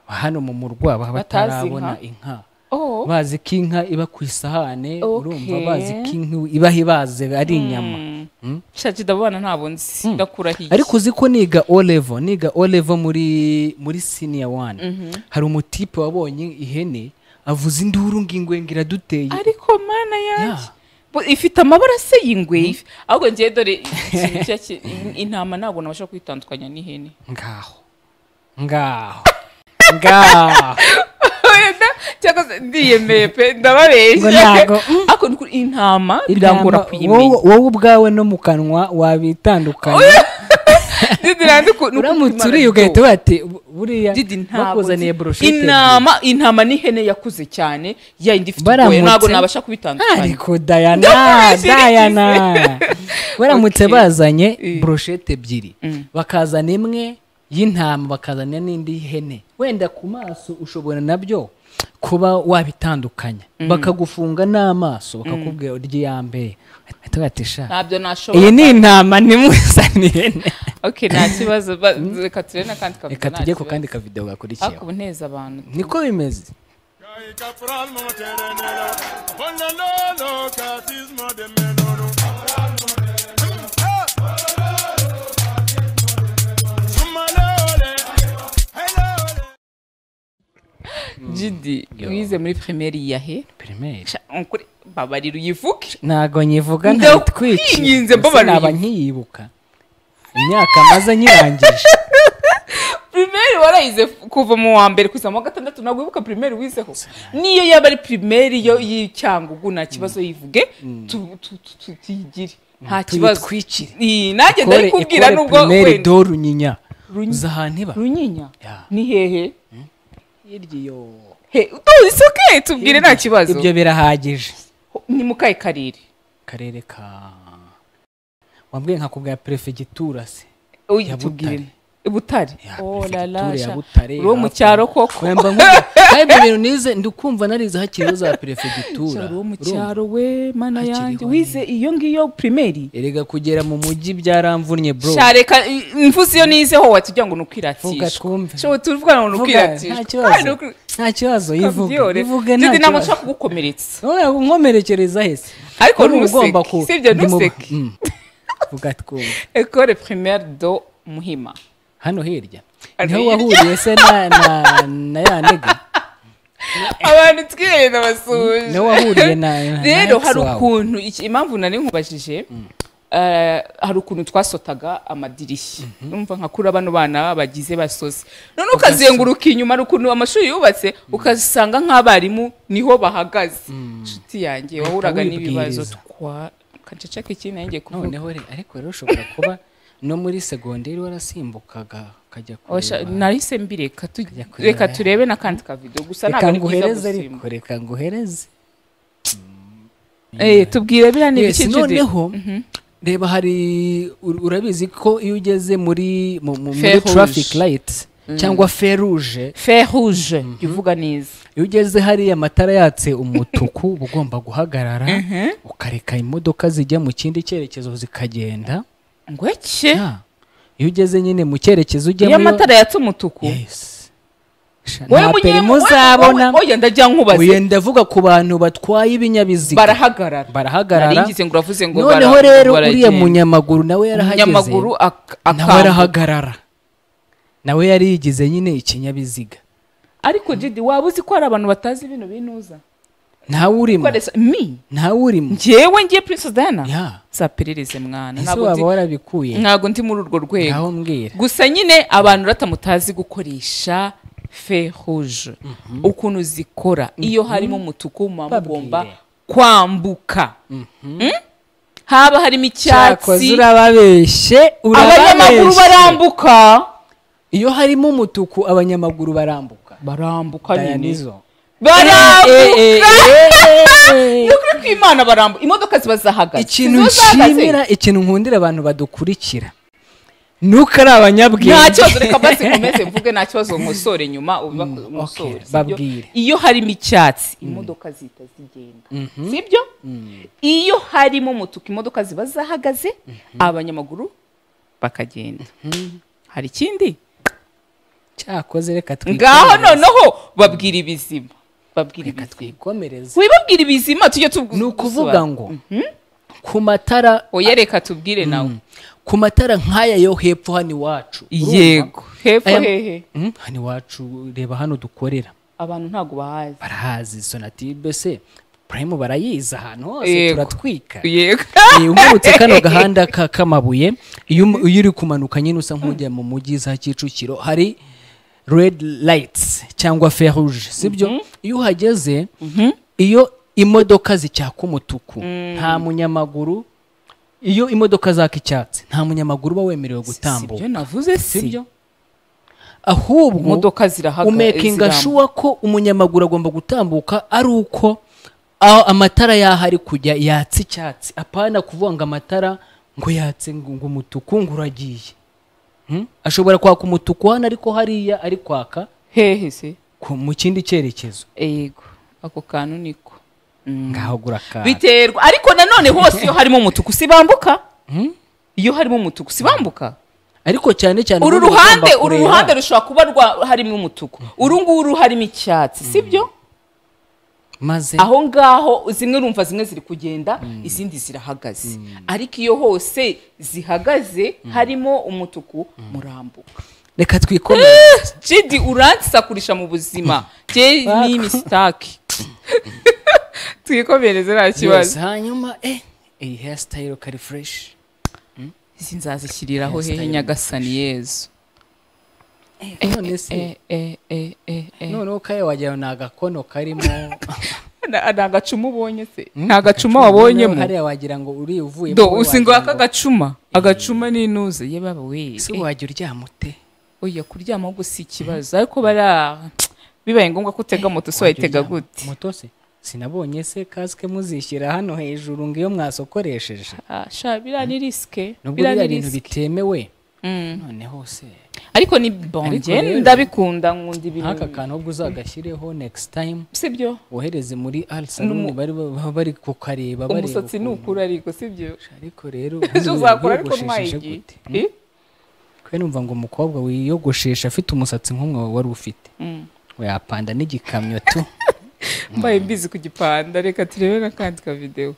hano mu murwa baba
Batazi
batarabona
inka.
inka
Oh.
bazi ko inka iba ku isahane urumva
Okay.
bazi ko inka iba ibaze ari inyama
shaki ndabona ntabwo nzi ndakurahiye
ariko uzi ko niga o level niga o level muri muri senior one hari umutipe wabonye ihene avuza induru ngingwenga iraduteye
ariko mana yanjye Bu- ifite amabara se y'ingwe ifi- ahubwo ngewe dore ikintu cya ki- in- intama ntabwo nabasha kwitandukanya n'ihene
ngaho ngaho ngaho
wenda cyangwa se ndiyemeye pe ndababeshya
Ngo ntago, mm.
ariko ni ukuri intama birangora
Intama,
kuyimenya
wowe- wowe ubwawe no mu kanwa wabitandukanya
Didi nanze ku- ni
uramutse
ukuri
uriye
imara
ugahita
ryo.
wati buriya
Didi ntabwo
bakuzaniye
nzi-
broshete
intama intama n'ihene yakuze cyane ya yindi ifite ubwoya
Baramutse-
ntabwo nabasha kubitandukanya
ariko dayana
Ndamubeshya
dayana baramutse
Okay.
bazanye
Mm.
broshete ebyiri bakazana imwe y'intama bakazana n'indi y'ihene wenda ku maso ushobora nabyo kuba wabitandukanya bakagufunga n'amaso bakakubwira urya mbere ahita ugatisha
ntabyo
iyi
nashobora
ni intama nimwizana ihene
okay nta kibazo ba- reka turebe n'akandi kavuga
reka
nta
tujye ku
kibazo.
kandi kavidewo
ariko
gakurikiyeho
ubu nteza abantu
niko bimeze
jidi wize muri primaire yahe
pirimeri
Sha- ukuri babarira uyivuke
ntago nyivuga
Ndakwinginze
ntitwikinze
mbabarira.
naba nkiyibuka imyaka maze nyirangije
primaire warayize f- kuva mu wa mbere kugeza mu wa gatandatu ntabwo wibuka primaire wizeho niyo yaba ari primaire yo y'icyangugu nta kibazo yivuge tu- tu- tu- tu- tuyigire nta kibazo
tuyitwikire.
Ii, nanjye
ikore
ndabikubwira
ikore
nubwo
pirimeri
wenda
do runyinya
Runyi-
uzi ahantu iba
runyinya
Ya.
ni hehe
Iryo.
he tuzi oke tubwire nta kibazo
ibyo birahagije
ni mu kahe karere
karere ka wambwiye nkakubwira perefegitura se
Oya,
Ya
tubwire butare
Ya,
oh la la
perefegitura ya
sha.
Butare,
uri uwo mu
hafi-
cyaro koko
wemba nk'ubu kandi ibyo bintu nize ndikumva narize hakiriho za perefegitura
cyaro mu
Urumva?
cyaro we mana
Hakiriho
yanjye
ni-
wize iyo ngiyo primaire
erega kugera mu mujyi byaramvunnye bro
shareka i- imvuze iyo nizeho watugira ngo ni
Vuga
ukwiratishwa
twumve.
Sho, tuvuga ngo ni
Vuga, nta kibazo
ukwiratishwa
nta kibazo yivuge ivuge nta
ndi ntabwo
kibazo
nshaka kugukomeretsa
wowe nkomerekereza hese
Ariko
Wowe uba
ntuseke,
ugomba ku-
si ibyo
ndi mu-
ntuseke.
Mm. vuga twumve
ecole primaire do muhima
hano hirya
Hano
niho
hirya.
wahuriye se na na na ya nega
abantu twihereye basuje
niho wahuriye na na- na
rero
ex
hari
wawe.
ukuntu iki- impamvu nari nkubajije eh, hari ukuntu twasotaga amadirishya numva nka kuri bano bana bagize basoze none ukazenguruka inyuma hari ukuntu amashuri yubatse ukasanga nk'abarimu niho bahagaze inshuti yanjye wahuraga
wibwiriza.
n'ibibazo twa kaceceka ikindi nanjye kuvuga
noneho re- ariko rero ushobora kuba no muri segonderi warasimbukaga ukajya
Osha-
kureba
nahise mbireka tu-
kureba.
reka turebe n'akandi kavido gusa
reka
ntabwo ari byiza
nguhereze
gusimba
ariko reka nguhereze
Eh, tubwire biriya ni
Yes,
ibiki Jude?
noneho reba hari ur- urabizi ko iyo ugeze muri mu- mu- muri
Fer rouge.
traffic light cyangwa feruje
fer rouge uvuga neza
iyo ugeze hariya amatara yatse umutuku uba ugomba guhagarara ukareka imodoka zijya mu kindi cyerekezo zikagenda
ngo eke
Ah, iyo ugeze nyine mu cyerekezo
iyo
ujyamo
amatara yatse umutuku
Yes. Sha-
Wowe
nta
munye-
perimo
wowe-
uzabona
wowe- oya ndajya nkubaza
uye ndavuga ku bantu batwaye ibinyabiziga
barahagarara
barahagarara
Naringize ngo uravuze ngo
noneho
bara-
rero uriya
baragenda.
munyamaguru nawe yarahageze
umunyamaguru ak-
nawe
akambuka.
arahagarara nawe yari yigize nyine ikinyabiziga
ariko jidi waba uzi ko hari abantu batazi bino binuza
ntawe urimo
Ukoresha- mi
ntawe urimo
njyewe ngiye prince diana
Ya.
nzaperereze mwana
ese
ntabwo
waba
ndi-
warabikuye
ntabwo ndi muri urwo rwego
ngaho mbwira
gusa nyine abantu batamutazi gukoresha fe rouge ukuntu zikora iyo harimo umutuku muba
Babwire.
mugomba kwambuka Mm? haba harimo
cyakoze
icyatsi
urababeshye
abanyamaguru
urababeshye
barambuka
iyo harimo umutuku abanyamaguru barambuka
barambuka nyine
dayanizo
barambuka ni ukuri kw'imana barambuka imodoka ziba zahagaze
ikintu
ziba zahagaze.
nshimira ikintu nkundira abantu badukurikira nuko ari abanyabwenge
nta kibazo reka basi nkomeze mvuge nta kibazo nkosore nyuma ubibako- nkosore, sibyo?
babwire.
iyo harimo icyatsi imodoka zihita zigenda sibyo iyo harimo umutuku imodoka ziba zahagaze abanyamaguru bakagenda hari ikindi
cyakoze reka
ngaho noneho babwira ibizima babwira
reka
ibizima
twikomereze
wibabwira ibizima tujye tubu-
ni ukuvuga
gusobanura.
ngo ku matara
oya reka tubwire nawe
ku matara nk'aya yo hepfo hano iwacu urumva?
yego hepfo
Aya-
hehe
Mm, hano iwacu reba hano dukorera
abantu ntabwo bahazi
barahazi sonatube se purayimu barayizi ahantu hose
Yego.
turatwika
yego
Eh, unkubutse kano gahanda ka- k'amabuye iyo um- iyo uri kumanuka nyine usa nk'ujya mu mujyi za kicukiro hari red lights cyangwa fer rouge sibyo iyo uhageze iyo imodoka zicyaka umutuku nta munyamaguru iyo imodoka zaka icyatsi nta munyamaguru uba wemerewe
sibyo
gutambuka
navuze si
sibyo ahubwo
imodoka zirahaga
umekinga
zirambuka.
shuwa ko umunyamaguru agomba gutambuka ari uko aho amatara yaho ari kujya yatse icyatsi apana kuvuga ngo amatara ngo yatse ngo ngo umutuku ngo uragiye Hmm? ashobora kwaka umutuku hano ariko hariya ari kwaka
hehe se
ku- mu kindi cyerekezo
yego ako kantu niko
ngaho guraka
biterwa ariko nanone hose iyo harimo umutuku sibambuka iyo harimo umutuku sibambuka
ariko cyane cyane
uru
ubundi uba ugomba
ruhande uru
kureba.
ruhande rushobora kuba rwa harimo umutuku uru nguru harimo icyatsi sibyo
maze
aho ngaho zimwe urumva zimwe ziri kugenda izindi zirahagaze ariko iyo hose zihagaze harimo umutuku murambuka
reka twikomeze
jidi uransakurisha mu buzima jye ni imisitaki twikomereze nta
Yes,
kibazo
hanyuma eh iyi hair style kari fresh
izi nzazishyiriraho
Yes,
hehe
style
nyagasani yezu
none se noneho kaya wagira ngo ni agakono karimo
nta gacuma ubonye se nta gacuma wabonyemo
hariya wagira ngo uri uvuye
do usinga aka gacuma agacuma ni inuze ye baba we
si wajya uryama ute
oya kuryama ahubwo si ikibazo ariko bara bibaye ngombwa ko utega moto se
Wajya
wayitega
uryama.
gute
moto se sinabonye se kasike muzishyira hano hejuru ngo iyo mwasokoresheje
Ah, sha biriya ni risike
nubwo
biriya
biriya
ni
bintu
risike
bitemewe noneho se
ariko ni bonge
rero-
ndabikunda nkunda ibintu
nk'aka kantu ubwo uzagashyireho next time
sibyo
wohereze muri alsaluni bari baba bari kukareba bareba
umusatsi ni
ukuntu.
ukura ariko sibyo
ariko rero
ejo uzakora ariko mwayigiye Eh?
kwe numva ngo umukobwa wiyogoshesha afite umusatsi nk'umwe wawe wari ufite yapanda n'igikamyo tu
mbaye mbizi ku gipanda reka turebe n'akandi ka videwo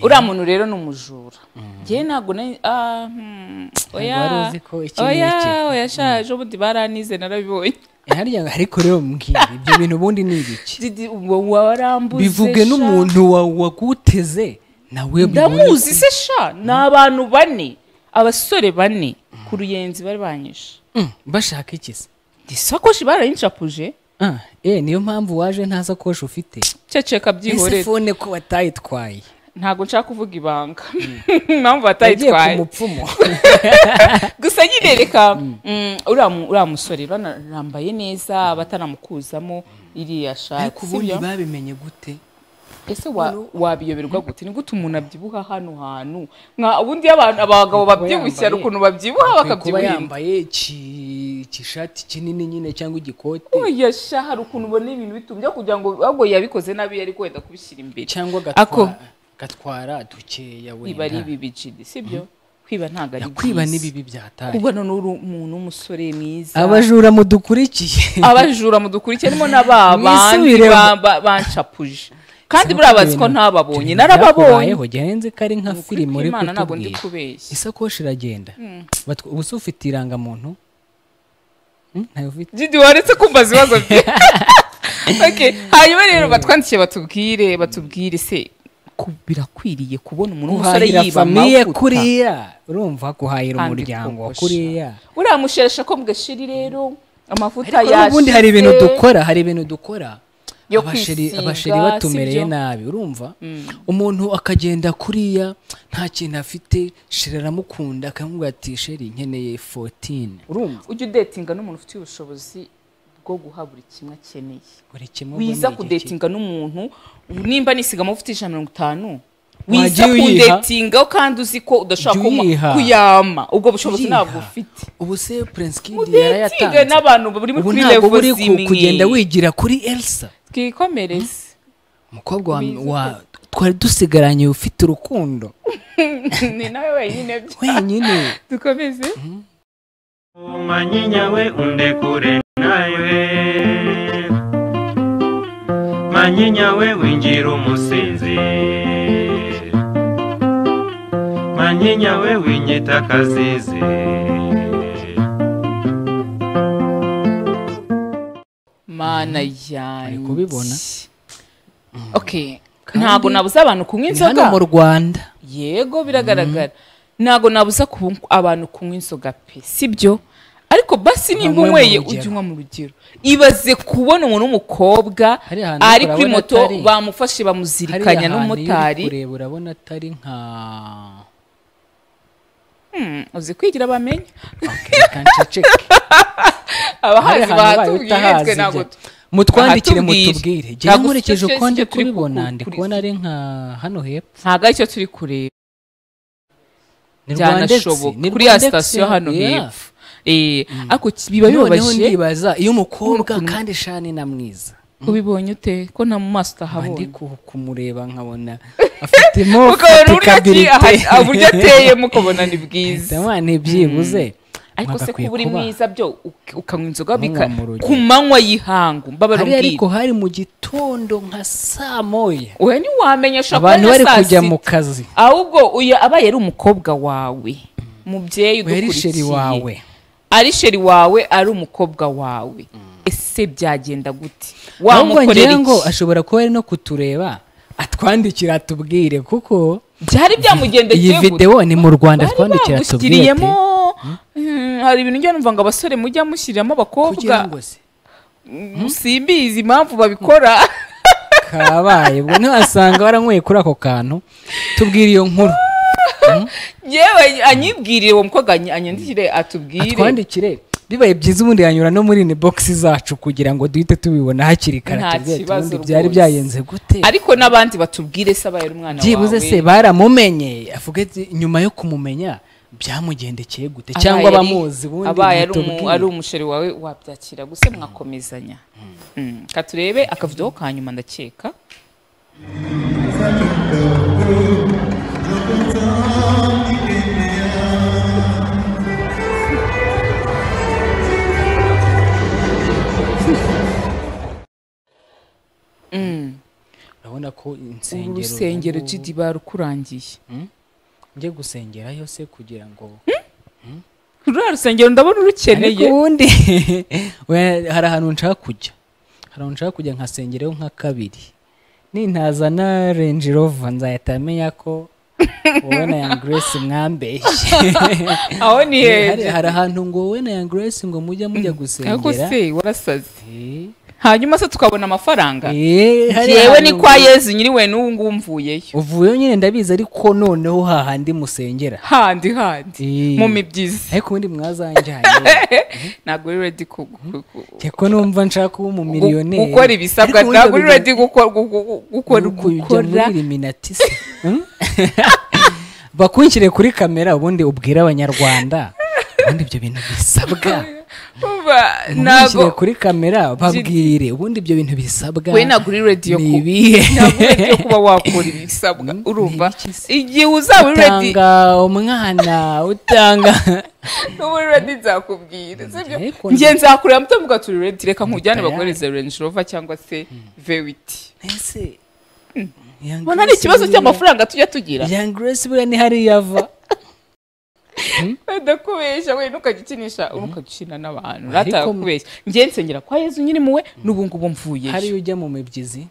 uriya muntu rero ni umujura njyewe ntabwo nari- ah, hmm, oya
wari uzi ko iki
oya
n'iki.
oya shaje ubundi baranize narabibonye
harya ariko rero mbwira ibyo bintu ubundi ni ibiki
Didi, uwo warambuze
bivuge
sha.
n'umuntu wa- waguteze nawe
ndamuzi se sha ni abantu bane abasore bane ku ruyenzi bari banyishe
bashaka iki se
isakoshi barayincapuje
Ah, eh, niyo mpamvu waje nta sakoshi ufite
ceceka
ese
byihorere
fone ko watayitwaye
ntabwo nshaka kuvuga ibanga impamvu
yagiye ku
batayitwaye
mupfumu
gusa nyine reka mm, uriya mu- uriya musore banarambaye neza bataramukuzamo iriya
ariko
shati
ubundi
sibyo?
babimenye gute
ese wa- wabiyoberwa gute ni gute umuntu abyibuha hano hantu nka ubundi iyo abantu abagabo babyibushye hari ukuntu babyibuha
Akwiye kuba
bakabyibuha
yambaye iki- ikishati kinini nyine cyangwa igikote
oya sha hari ukuntu ubona ibintu bitumbya kugira ngo ahubwo yabikoze nabi yari kwenda kubishyira imbere
cyangwa agatwa-
ako
gatwara dukeya
kwiba ari
wenda
ibi bicidi sibyo kwiba ntabwo ari
kwiba
byiza.
n'ibibi byataye
kubona n'uri umuntu w'umusore mwiza
abajura mudukurikiye
abajura mudukurikiye harimo na ba bandi
Mwisubiremo.
ba- ba- bancapuje kandi buriya bazi ko ntababonye narababonye
narababayeho gihenze ko ari nka
Ni ukuri
filime uri
kw'Imana ntabwo ndi
kutubwira
kubeshya.
isakoshi iragenda Batwa- ubu se ufite irangamuntu Hmm, ntayo ufite
Didi waretse kumbaza ibibazo bye Okay, hanyuma rero batwandikiye batubwire batubwire se ku- birakwiriye kubona umuntu w'umusore
guhahira
yiba
famiye
amavuta.
kuriya urumva guhahira
Kandi
umuryango wa
koko
kuriya
sha. uriya musheshe ko mugashiri rero amavuta
ariko n'ubundi hari ibintu
yashize.
dukora hari ibintu dukora
Yo
abasheri
kwisiga,
abasheri batumereye
sibyo?
nabi urumva umuntu akagenda kuriya nta kintu afite sheri aramukunda akamubwira ati sheri nkeneye 14 urumva
ujye udetinga n'umuntu ufite ubushobozi bwo guha buri kimwe akeneye
buri kimwe ubona
wiza
igihe
kudetinga n'umuntu nimba nisigamo ufite ijana mirongo itanu wiza
Wagiye uyiha?
kudetingaho kandi uzi ko udashobora
Ujya uyiha?
kuma- kuyama ubwo bushobozi
Uyiha?
ntabwo ufite
ubu se prince kid
udetinge
yarayatanze
n'abantu bari
ubu
kuri
ntabwo
levo
buri ku-
zimwe
kugenda wigira kuri elsa
twikomereze
umukobwa wa, wa twari dusigaranye ufite urukundo
ni nawe wenyine byo
wenyine
dukomeze
manyinya we undekure nawe manyinya we winjira umusinzi manyinya we winyita akazizi
mana yanjye
kubibona.
okay ntabwo nabuze abantu kunywa
ni hano
inzoga
mu rwanda
yego biragaragara ntabwo nabuza ku- abantu kunywa inzoga pe sibyo ariko basi nimba
Bamwe mu
unyweye
rugero.
ujye unywa mu rugero ibaze kubona umuntu w'umukobwa
Hari ahantu
ari
urabona
kuri moto
atari-
bamufashe
Hariya
bamuzirikanya
hantu iyo uri
n'umumotari
kureba urabona atari nka
Hmm, uzi kwigira bamenya
kanceceke
abahazi bahatubwiye twe ntabwo
mutwandikire
ahatubwire.
mutubwire njyewe
Ntabwo
nkurikije
sicyo-
uko
sicyo
ndi
turi
kubibona
ku-
ndi
kuri-
kubona ari nka hano hepfo
ntabwo aricyo turi kureba
ni Rwandex,
byanashoboka
ni
kuri ya
Rwandex,
sitasiyo hano
yeah.
hepfo Eh, ariko ki- biba
noneho
bibabaje
ndibaza iyo umukobwa kandi shani na mwiza
ubibonye ute ko nta mu maso
Nkaba ndi
utahabonye
ku- kumureba nkabona afitemo
mukabona uburyo ki aha- aha- uburyo ateye
fatikabilite
mukabona ni bwiza
ntibyibuze
ariko se
Mwagakwiye
kuba uri
kuba.
mwiza byo uk- ukanywa inzoga
Munywa
bika-
mu rugero.
ku manywa y'ihangu mbabara
hariya ariko
umbwira
hari mu gitondo nka saa moya
wowe ntiwamenya ushobora
abantu
kubona
bari
saa
kujya
sita.
mu kazi
ahubwo uyu abaye ari umukobwa wawe mubyeyi
uyu ari sheri
udukurikiye
wawe
ari sheri wawe ari umukobwa wawe ese byagenda gute
ahubwo
wamukorera
ngira ngo
iki
ashobora kuba ari no kutureba atwandikira atubwire kuko
byari
iyi
byamugendekeye gute
videwo ni mu rwanda
bari
atwandikira atubwire
bagushyiriyemo Hmm, hari ibintu njya numva ngo abasore mujya mushyiriramo
ati, kugira
abakobwa
ngo se
simbizi impamvu babikora
kabaye ubwo ntiwasanga waranyweye kuri ako kantu tubwire iyo nkuru
yewe anyibwirire uwo mukobwa any- anyandikire atubwire
atwandikire bibaye byiza ubundi yanyura no muri ni bogisi zacu kugira ngo duhite tubibona hakiri kare
Nta
tubwire ati,
kibazo
ubundi byari
rwose.
byayenze gute
ariko n'abandi batubwire se abaye ari umwana
byibuze se
wawe
baramumenye avuga ati nyuma yo kumumenya byamugendekeye gute cyangwa
Abaye ari-
abamuzi ubundi
abaye ari umu-
mutubwire.
ari umusheri wawe wabyakira gusa mwakomezanya Mm. katurebe akavideho ka nyuma ndakeka
urabona ko insengero
ubu rusengero
ubu-
GD rukurangiye
njye gusengerayo se kugira ngo
ruriya rusengero ndabona urukeneye
ariko ubundi we- hari ahantu nshaka kujya hari ahantu nshaka kujya nkasengerayo nka kabiri nintazana renji rova nzahita menya ko wowe na yang grace mwambeshye
aho ni
hari
heza
hari ahantu ngo wowe na yang grace ngo mujya mujya
ariko
gusengera
se warasaze hanyuma se tukabona amafaranga
Eh, hari
yewe
ahantu
ni kwa
ngo-
yezu nyiriwe n'ubu ngubu mvuyeyo
uvuyeyo nyine ndabizi ariko noneho hahandi musengera
handi handi
Eh.
mu mibyizi
ariko ubundi mwazanjyanye
ntabwo uri redi ku- ku- ku-
ko numva nshaka kuba umumiliyoneri
gukora ibisabwa
Ariko
ntabwo uri
ubundi
redi gukora gukora
kujya muri
gukora
Illuminati se? Hmm? bakwinjire kuri kamera ubundi ubwire abanyarwanda ubundi ibyo bintu bisabwa
Umva,
ntabwo
ntabwo
kuri kamera babwire ubundi ibyo bintu bisabwa
we ntabwo uri redi yo
ni
ku-
ibihe?
ntabwo uri ready yo kuba wakora ibisabwa urumva igihe uzaba uri redi
utanga umwana utanga
n'ubu uri redi nzakubwira sibyo
Ariko
njye nzakureba mutavuga turi redi reka nkujyane
Tayari.
baguhereze renji rova cyangwa se vewiti
ese
mbona ari ikibazo cy'amafaranga tujya tugira
yang grace buriya ni hariya ava
wenda kubeshya we ntukajya ukinisha ntukajya ukina n'abantu
Ariko-
ratakubeshya njye nsengera kwa yezu nyiri muwe n'ubu ngubu mvuyeyo
hariya ujya mu mibyizi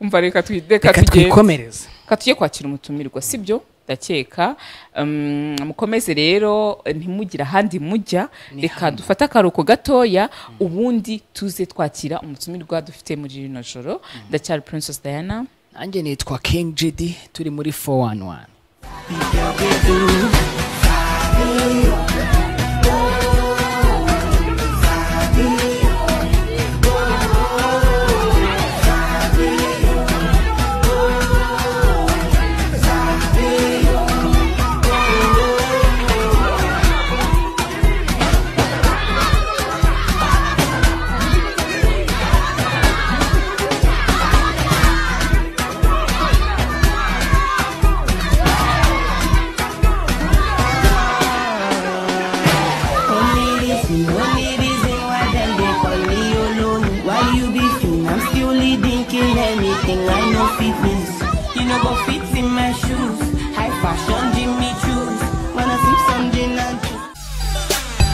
umva reka twi- reka
reka
tugende
twikomereze
reka tujye kwakira umutumirwa si byo ndakeka Um, mukomeze rero ntimugire ahandi mujya reka dufate akaruhuko gatoya ubundi tuze twakira umutumirwa dufite muri rino joro ndacyari princess diana
nanjye nitwa king gd turi muri 411
Why you be fin? I'm still leading, kill anything. I know fitness. You know go fit in my shoes. High fashion, Jimmy shoes. Wanna sip some gin and juice.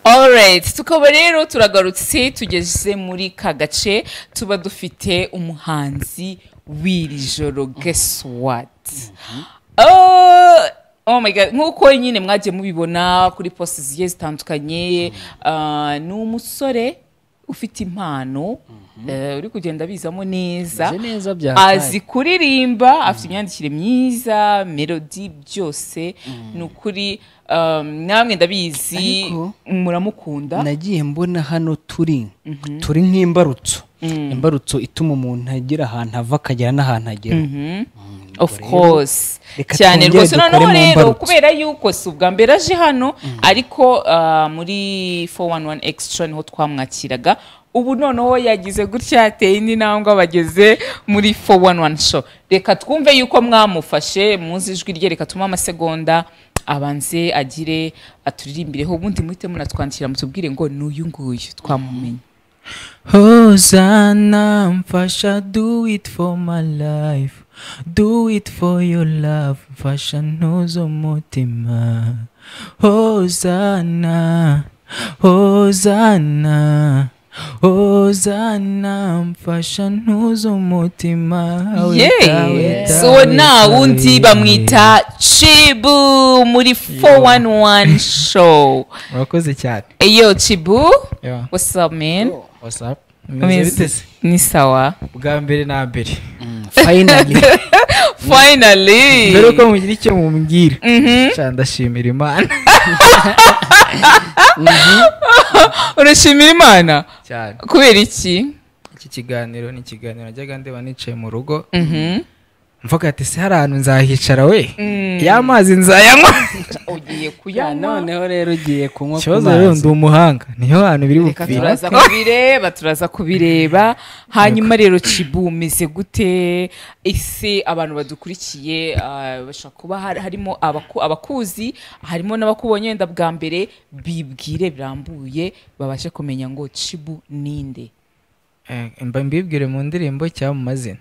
Alright, tukaba rero turagarutse tugeze muri ka gace tuba dufite umuhanzi w'iri joro guess what Oh, oh my god nk'uko nyine mwagiye mubibona kuri posti zigiye zitandukanye ah, ni umusore ufite impano eh, uri kugenda abizamo neza
Ameze neza bya kare.
azi kuririmba afite imyandikire myiza melodi byose ni ukuri um, namwe ndabizi
Ariko-
muramukunda
nagiye mbona hano turi turi nk'imbarutso imbarutso ituma umuntu agera ahantu ava akagera n'ahantu agera
of course
reka
cyane
twongere
rwose
dukore
noneho
mu
rero
mbarutso.
kubera yuko si ubwa mbere aje hano ariko ah, muri 411 extra niho twamwakiraga ubu noneho yagize gutya yateye indi ntambwe abageze muri 411 show reka twumve yuko mwamufashe muzi ijwi rye reka tumuhe amasegonda abanze agire aturirimbireho ubundi muhite munatwandikira mutubwire ngo ni uyu nguyu twamumenye
Hosanna, Mfasha, do it for my life. Do it for your love, Mfasha nozo mutima. Hosanna, Hosanna, Hosanna, Mfasha nozo mutima. Weta,
yeee
weta,
so nta
weta,
wundi
weta.
bamwita cibu muri 411 show
Murakoze cyane.
eyo cibu
Yeah.
what's up man
What's up? Meze
Ameze-
bite se?
ni sawa
Bwa mbere na mbere.
finally
finally
mbere yuko mugira icyo mumbwira
Mhm.
Sha, ndashimira imana
urashimira imana
cyane
kubera iki
iki kiganiro ni ikiganiro najyaga ndeba nicaye mu rugo
Mhm.
mvuga ati se hari ahantu nzahicara we
Mm.
ya mazi nzayanywa
ugiye kuyanywa
noneho rero ugiye kunywa ku
ikibazo rero
mazi
ndi umuhanga niyo hantu biri bupfire
turaza kubireba turaza kubireba hanyuma rero cibu umeze gute ese abantu badukurikiye ah, bashobora kuba hari- harimo abaku- abakuzi harimo n'abakubonye wenda bwa mbere bibwire birambuye babashe kumenya ngo cibu ninde
Eh, mba mbibwire mu ndirimbo cyangwa mu mazina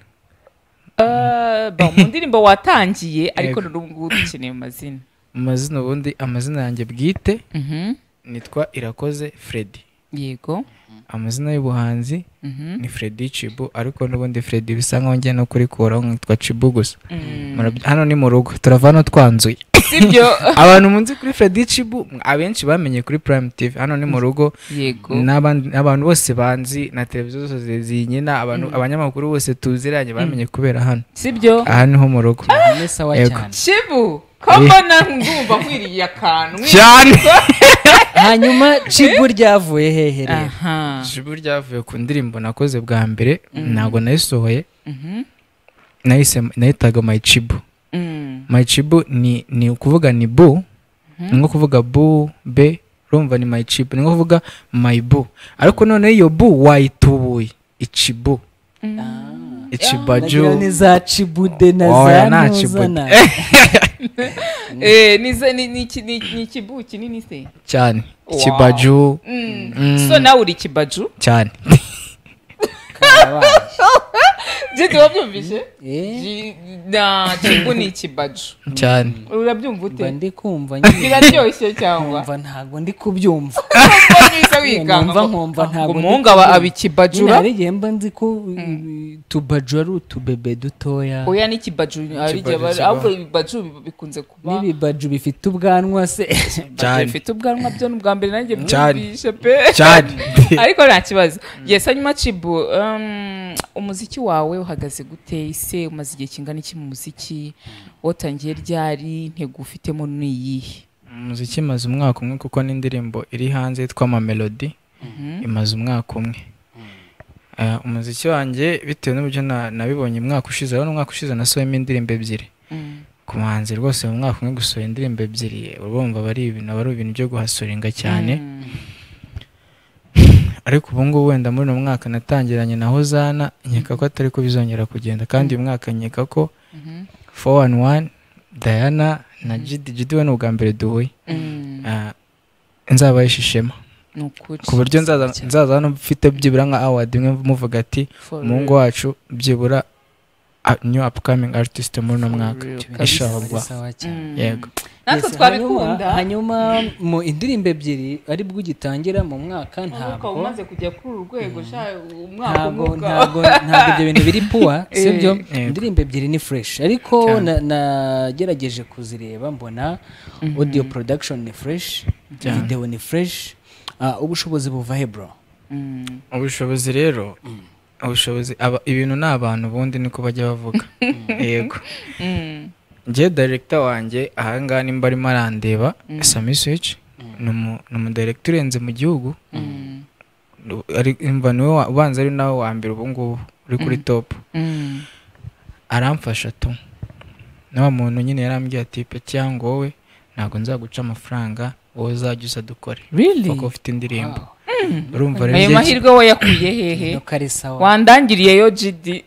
Ah, ba, mu ndirimbo watangiye ariko
Yego.
n'ubu ngubu dukeneye mu mazina
mu mazina ubundi amazina yanjye bwite
Mhm.
nitwa irakoze freddy
yego
amazina y'ubuhanzi
Mhm.
ni freddy cibu ariko n'ubundi freddy bisa nkaho ngiye no kurikuraho nkitwa cibu gusa Murabye- hano ni mu rugo turava hano twanzuye
sibyo
abantu munzi kuri freddy cibu abenshi bamenye kuri prime tv hano ni mu rugo
yego
n'abandi- abantu bose banzi na televiziyo zose zinyina abantu
Mm.
abanyamakuru bose tuziranye bamenye kubera hano
sibyo
aha niho mu rugo
ni sawa
Yego.
cyane
cibu ko
Eh.
mbona ngumva nkwiriye akantu
cyane
hanyuma cibu ryavuye hehe rero
aha
ijwi ryavuye ku ndirimbo nakoze bwa mbere ntabwo nayisohoye
Mhm.
nayise nayitaga my chibu
Mm.
my chibu ni ni ukuvuga ni bu ni nko kuvuga bu be urumva ni my chibu ni nko kuvuga my bu ariko noneho iyo bu wayitubuye ichibu
nagira
ichibaju
ni za cibude na
Oya,
za
nta
ntuzana
cibude.
Eh, ni za- ni- ni iki- ni- ni ikibu kinini se
cyane
Wow.
ichibaju
Mm.
Mm.
so nawe uri ikibaju
cyane
jeti wabyumvise Ji- na cibu ni ikibaju
cyane
urabyumva
mba
ute
ndi kumva
biraryoshye cyangwa
nkumva ntabwo ndi kubyumva
neza wikanga
nkumva
ngo-
nkumva ntabwo ndi
umuhungu aba
kubyumva.
aba ikibajura
Nyine hari igihe mba nzi ko utubaju ari utubebe dutoya
oya n'ikibaju hari igihe
Ikibaju
bari-
kiba-
ahubwo ibibaju bi- bikunze kuba
n'ibibaju bifite ubwanwa se
Ibibaju bifite ubwanwa byo ni ubwa mbere nanjye
Cyane.
byumvishe pe
Cyane.
ariko nta kibazo yes hanyuma cibu um, umuziki wawe uhagaze gute ise umaze igihe kingana iki mu muziki watangiye ryari intego ufitemo ni iyihe
umuziki imaze umwaka umwe kuko n'indirimbo iri hanze yitwa mamelodi
Mhm.
imaze umwaka umwe Eh, umuziki wanjye bitewe n'uburyo na- nabibonye umwaka ushize urabona umwaka ushize nasohojemo indirimbo ebyiri
Mm.
ku muhanzi rwose mu mwaka umwe gusohora indirimbo ebyiri urumva aba ari ibintu aba ari ibintu byo guhasoringa cyane ariko ubu ngubu wenda muri uno mwaka natangiranye na hozana nkeka ko atari ko bizongera kugenda kandi uyu mwaka nkeka ko foru wani wani dayana na jidi jidi we ni ubwa mbere duhuye Ah, nzaba ishishema
Ni ukuri.
ku buryo nzaza nzaza hano mfite byibura nka awadi imwe muvuga ati
For
umuhungu
real.
wacu byibura a- new upcoming artist muri uno mwaka
real,
inshallah
kabisa. Sawa cyane.
yego
natwe
Yes,
twabikunda
hanyuma- hanyuma mu indirimbo ebyiri ari bwo ugitangira mu mwaka
ntabwo
ntabwo
umaze kujya kuri uru rwego sha umwaka
ntabwo
umwe ubwawo.
ntabwo ntabwo ibyo bintu biri puwa sibyo
Eh.
indirimbo ebyiri ni fresh ariko na- nagerageje kuzireba mbona audio production ni fresh
Cyane.
video ni fresh ah, ubushobozi buva he bro
Mm.
ubushobozi rero ubushobozi aba- ibintu ni abantu ubundi niko bajya bavuga yego
Mm.
njye director wanjye ahangaha nimba arimo arandeba
Mm.
sami switch ni umu- ni umudirector urenze mu gihugu Ari- umva niwe wa- ubanza ari nawe wa mbere ubu ngubu uri kuri top
Mm.
aramfasha tu na wa muntu nyine yarambwiye ati petiya ngo wowe ntabwo nzaguca amafaranga wowe uzajya uza dukore
Really?
kuko ufite indirimbo
Mm.
urumva rero
ayo
igihe-
mahirwe we yakuye hehe
Nuko ari sawa.
wandangiriyeyo jidi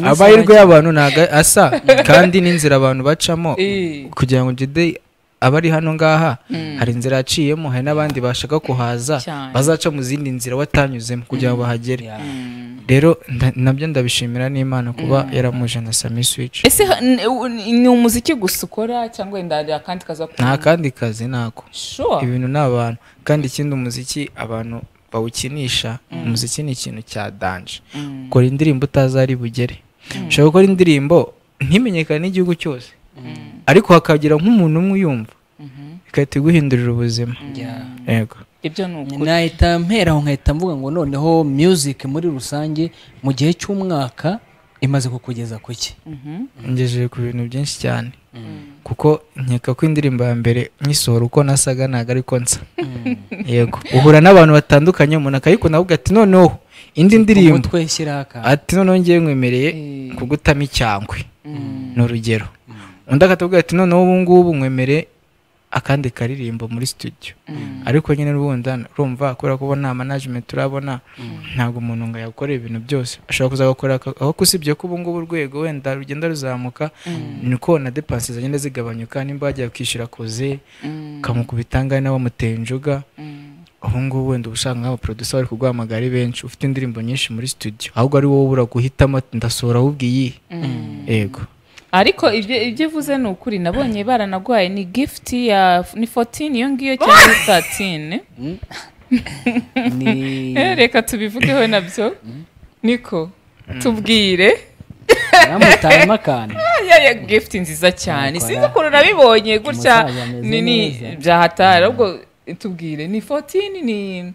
amahirwe y'abantu ntabwo asa kandi n'inzira abantu bacamo
Eh.
kugira ngo jide abari hano ngaha
Mm.
hari inzira yaciyemo hari n'abandi bashaka kuhaza
Cyane.
bazaca mu zindi nzira watanyuzemo kugira ngo bahagere rero nda- nabyo ndabishimira n'imana kuba yaramuje na sami swici
ese ha- n- u- ni umuziki gusa ukora cyangwa wenda hari akandi kaza
nta kandi kazi ntako
Sure.
ibintu ni abantu kandi ikindi umuziki abantu bawukinisha umuziki ni ikintu cya danje
Mm.
ukora indirimbo utazari bugere ushobora gukora indirimbo ntimenyekane n'igihugu cyose ariko hakagira nk'umuntu umwe uyumva igahita iguhindurira ubuzima yego
ibyo ni ukuri
nahita mperaho nkahita mvuga ngo noneho music muri rusange mu gihe cy'umwaka imaze kukugeza ku ki
Mhm.
ngejeje ku bintu byinshi cyane kuko nkeka ko indirimbo ya mbere nyisohora uko nasaga ntabwo ariko nsa yego uhura n'abantu batandukanye umuntu akayikunda ahubwo ati noneho indi ndirimbo
umutwe shyiraho akantu.
ati noneho ngewe nkwemereye kugutamo icyangwe ni urugero undi akatubwira ati noneho ubu ngubu nkwemereye akandi karirimbo muri studio ariko nyine ubundi urumva kubera ko ubu nta management turabona ntabwo umuntu ngo yakorera ibintu byose ashobora kuzagakora aka- aho usibye ko ubu ngubu urwego wenda rugenda ruzamuka niko na depansi zagenda zigabanyuka nimba wagiye kwishyura koze ukamukubita angahe nawe wamuteye injuga ubu ngubu wenda uba usanga nk'abaproducer bari kuguhamagara ari benshi ufite indirimbo nyinshi muri studio ahubwo ari wowe ubura guhitamo ati ndasohora ahubwo iyi yego
ariko ibyo ibyo uvuze ni ukuri nabonye baranaguhaye ni gift ya ni 14 iyo ngiyo cyangwa 13 Eh, reka tubivugeho nabyo niko tubwire
Yamutayemo akantu.
Ya- ya gift nziza cyane
Nakora.
sinzi ukuntu nabibonye gutya
Umusaza ameze
ni ni
neza.
byahatara ahubwo tubwire ni 14 ni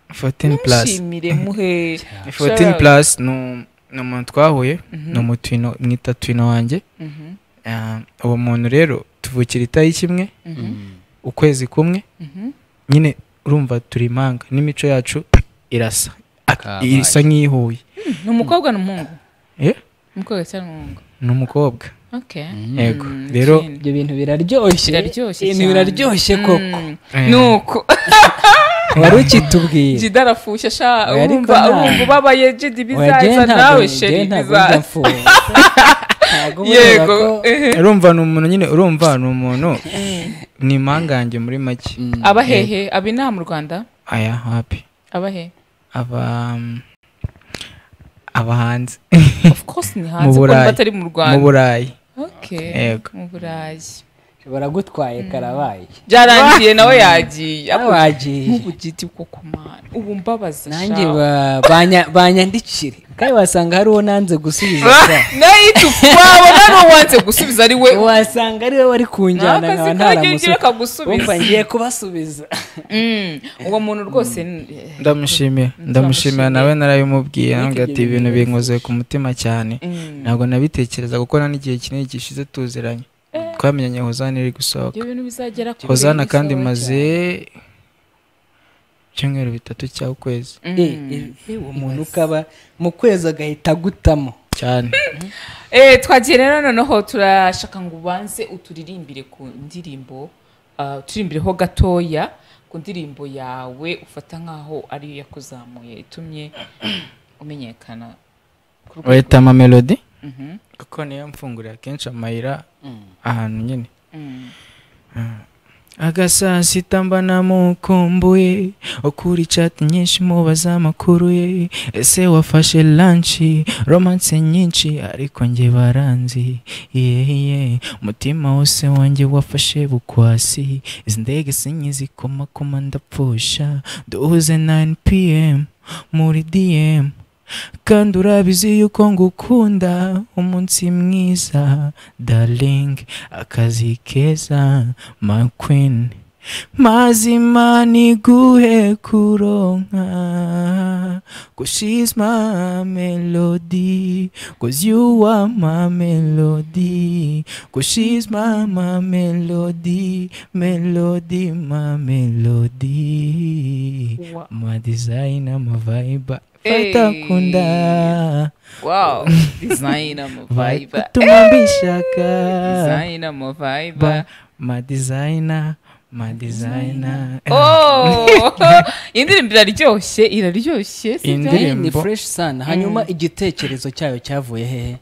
14 plus
nshimire muhe
14 plus ni um- ni umuntu twahuye
Mhm.
ni umutwino mwita twino wanjye
Mhm.
Ah, uwo muntu rero tuvukira itariki imwe
Mhm.
ukwezi kumwe
Mhm.
nyine urumva turi impanga n'imico yacu irasa Ak-
Kabaye.
isa nk'iyihuye
Hmm, ni umukobwa n'umuhungu
Eh?
umukobwa cyangwa umuhungu
ni umukobwa
Okay.
yego
Mm,
rero
ibyo bintu biraryoshye
Biraryoshye
ibintu
cyane.
biraryoshye koko
Eh.
nuko
wari ukitubwira
jida arafusha sha
Oya, ariko
urumva
nta-
urumva ubabaye jidi
Oya,
bizaza
jye ntabwo-
nawe
jye
sheri
ntabwo
bizaza
njya mfunga.
yego ehe.
urumva ni umuntu nyine urumva ni umuntu ni impangange muri make
aba hehe aba inaha mu rwanda
aya hapi
aba hehe
aba aba hanze
of course ni hanze kuko batari mu rwanda
mu burayi
okay
yego
mu burayi
baragutwaye karabaye
byarangiye nawe yagiye
Nawe wagiye.
nk'ubugiti bwo ku mana ubu mbabaza sha.
nanjye ba- banya- banyandikire kandi wasanga hari uwo nanze gusubiza
nayo itufu wabona ni uwanze gusubiza ari we
wasanga ari we wari kunjyana
Nakazi
nkaba
kagiye
ntaramusubiza
ugira akagusubiza.
Wumva ngiye kubasubiza
Mm, uwo muntu rwose ni-
ndamushimiye ndamushimira nawe narabimubwiye nambwira ati
ibyo
ibintu binkoze ku mutima cyane
Mm.
ntabwo nabitekereza kuko nta n'igihe kinini gishize tuziranye twamenyanye hozani iri gusohoka
ibyo bintu bizagera kure
hozana kandi
bisohoke.
maze ibyumweru bitatu cyangwa ukwezi
uwo muntu ukaba mu kwezi agahita agutamo
cyane
Eh, twagiye rero noneho turashaka ngo ubanze uturirimbire ku ndirimbo ah, uturimbireho gatoya ku ndirimbo yawe ufata nk'aho ariyo yakuzamuye itumye umenyekana ku rwego-
wahita ama melody
Mhm.
kuko niyo mfungurira kenshi amayira ahantu nyine
Mm.
agasasita mba namukumbuye ukura ichati nyinshi mubaza amakuru ye ese wafashe lanshi romance nyinshi ariko nge baranzi yeye umutima wose wanjye wafashe bukwasi izi ndege sinye zikomakoma ndapfusha duhuze 9pm muri dm kandi urabizi yuko ngukunda umunsi mwiza darling akazi keza my queen mazima niguhe kuronka cause she's my melody cause you are my melody cause she's my, my melody melody my melody my design my vibe
Hey.
fatakunda
wow design ama vibe
utuma mbishaka
design ama vibe
Ba- my designer my designer
oh iyi ndirimbo iraryoshye iraryoshye si byo?
ni fresh sana hanyuma igitekerezo cyayo cyavuye hehe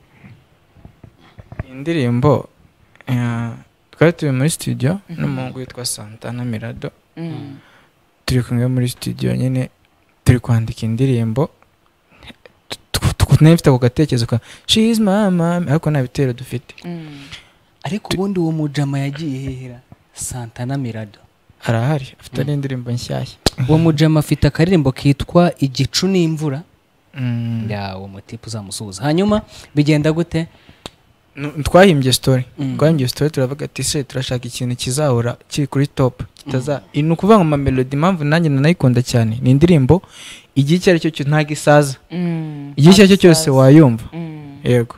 indirimbo eh, twari turi muri studio n'umuhungu witwa santana mirado
Mm.
turi kumwe muri studio nyine turi kwandika indirimbo nari mfite ako gatekerezo ka she is my mom ariko nta bitero dufite
ariko ubundi uwo mujama yagiye hehera santana mirado
harahari afite n'indirimbo nshyashya
uwo mujama afite akaririmbo kitwa igicu n'imvura ya uwo mutipe uzamusuhuza hanyuma bigenda gute
Nu- twahimbye story twahimbye story turavuga ati se turashaka ikintu kizahora kiri kuri top bitaza ni ukuvuga ngo mamelodi impamvu nanjye nanayikunda cyane ni indirimbo igihe icyo ari cyo cyose ntabwo isaza
Mm,
igihe icyo ari cyo cyose
isaza.
wayumva
Mm.
yego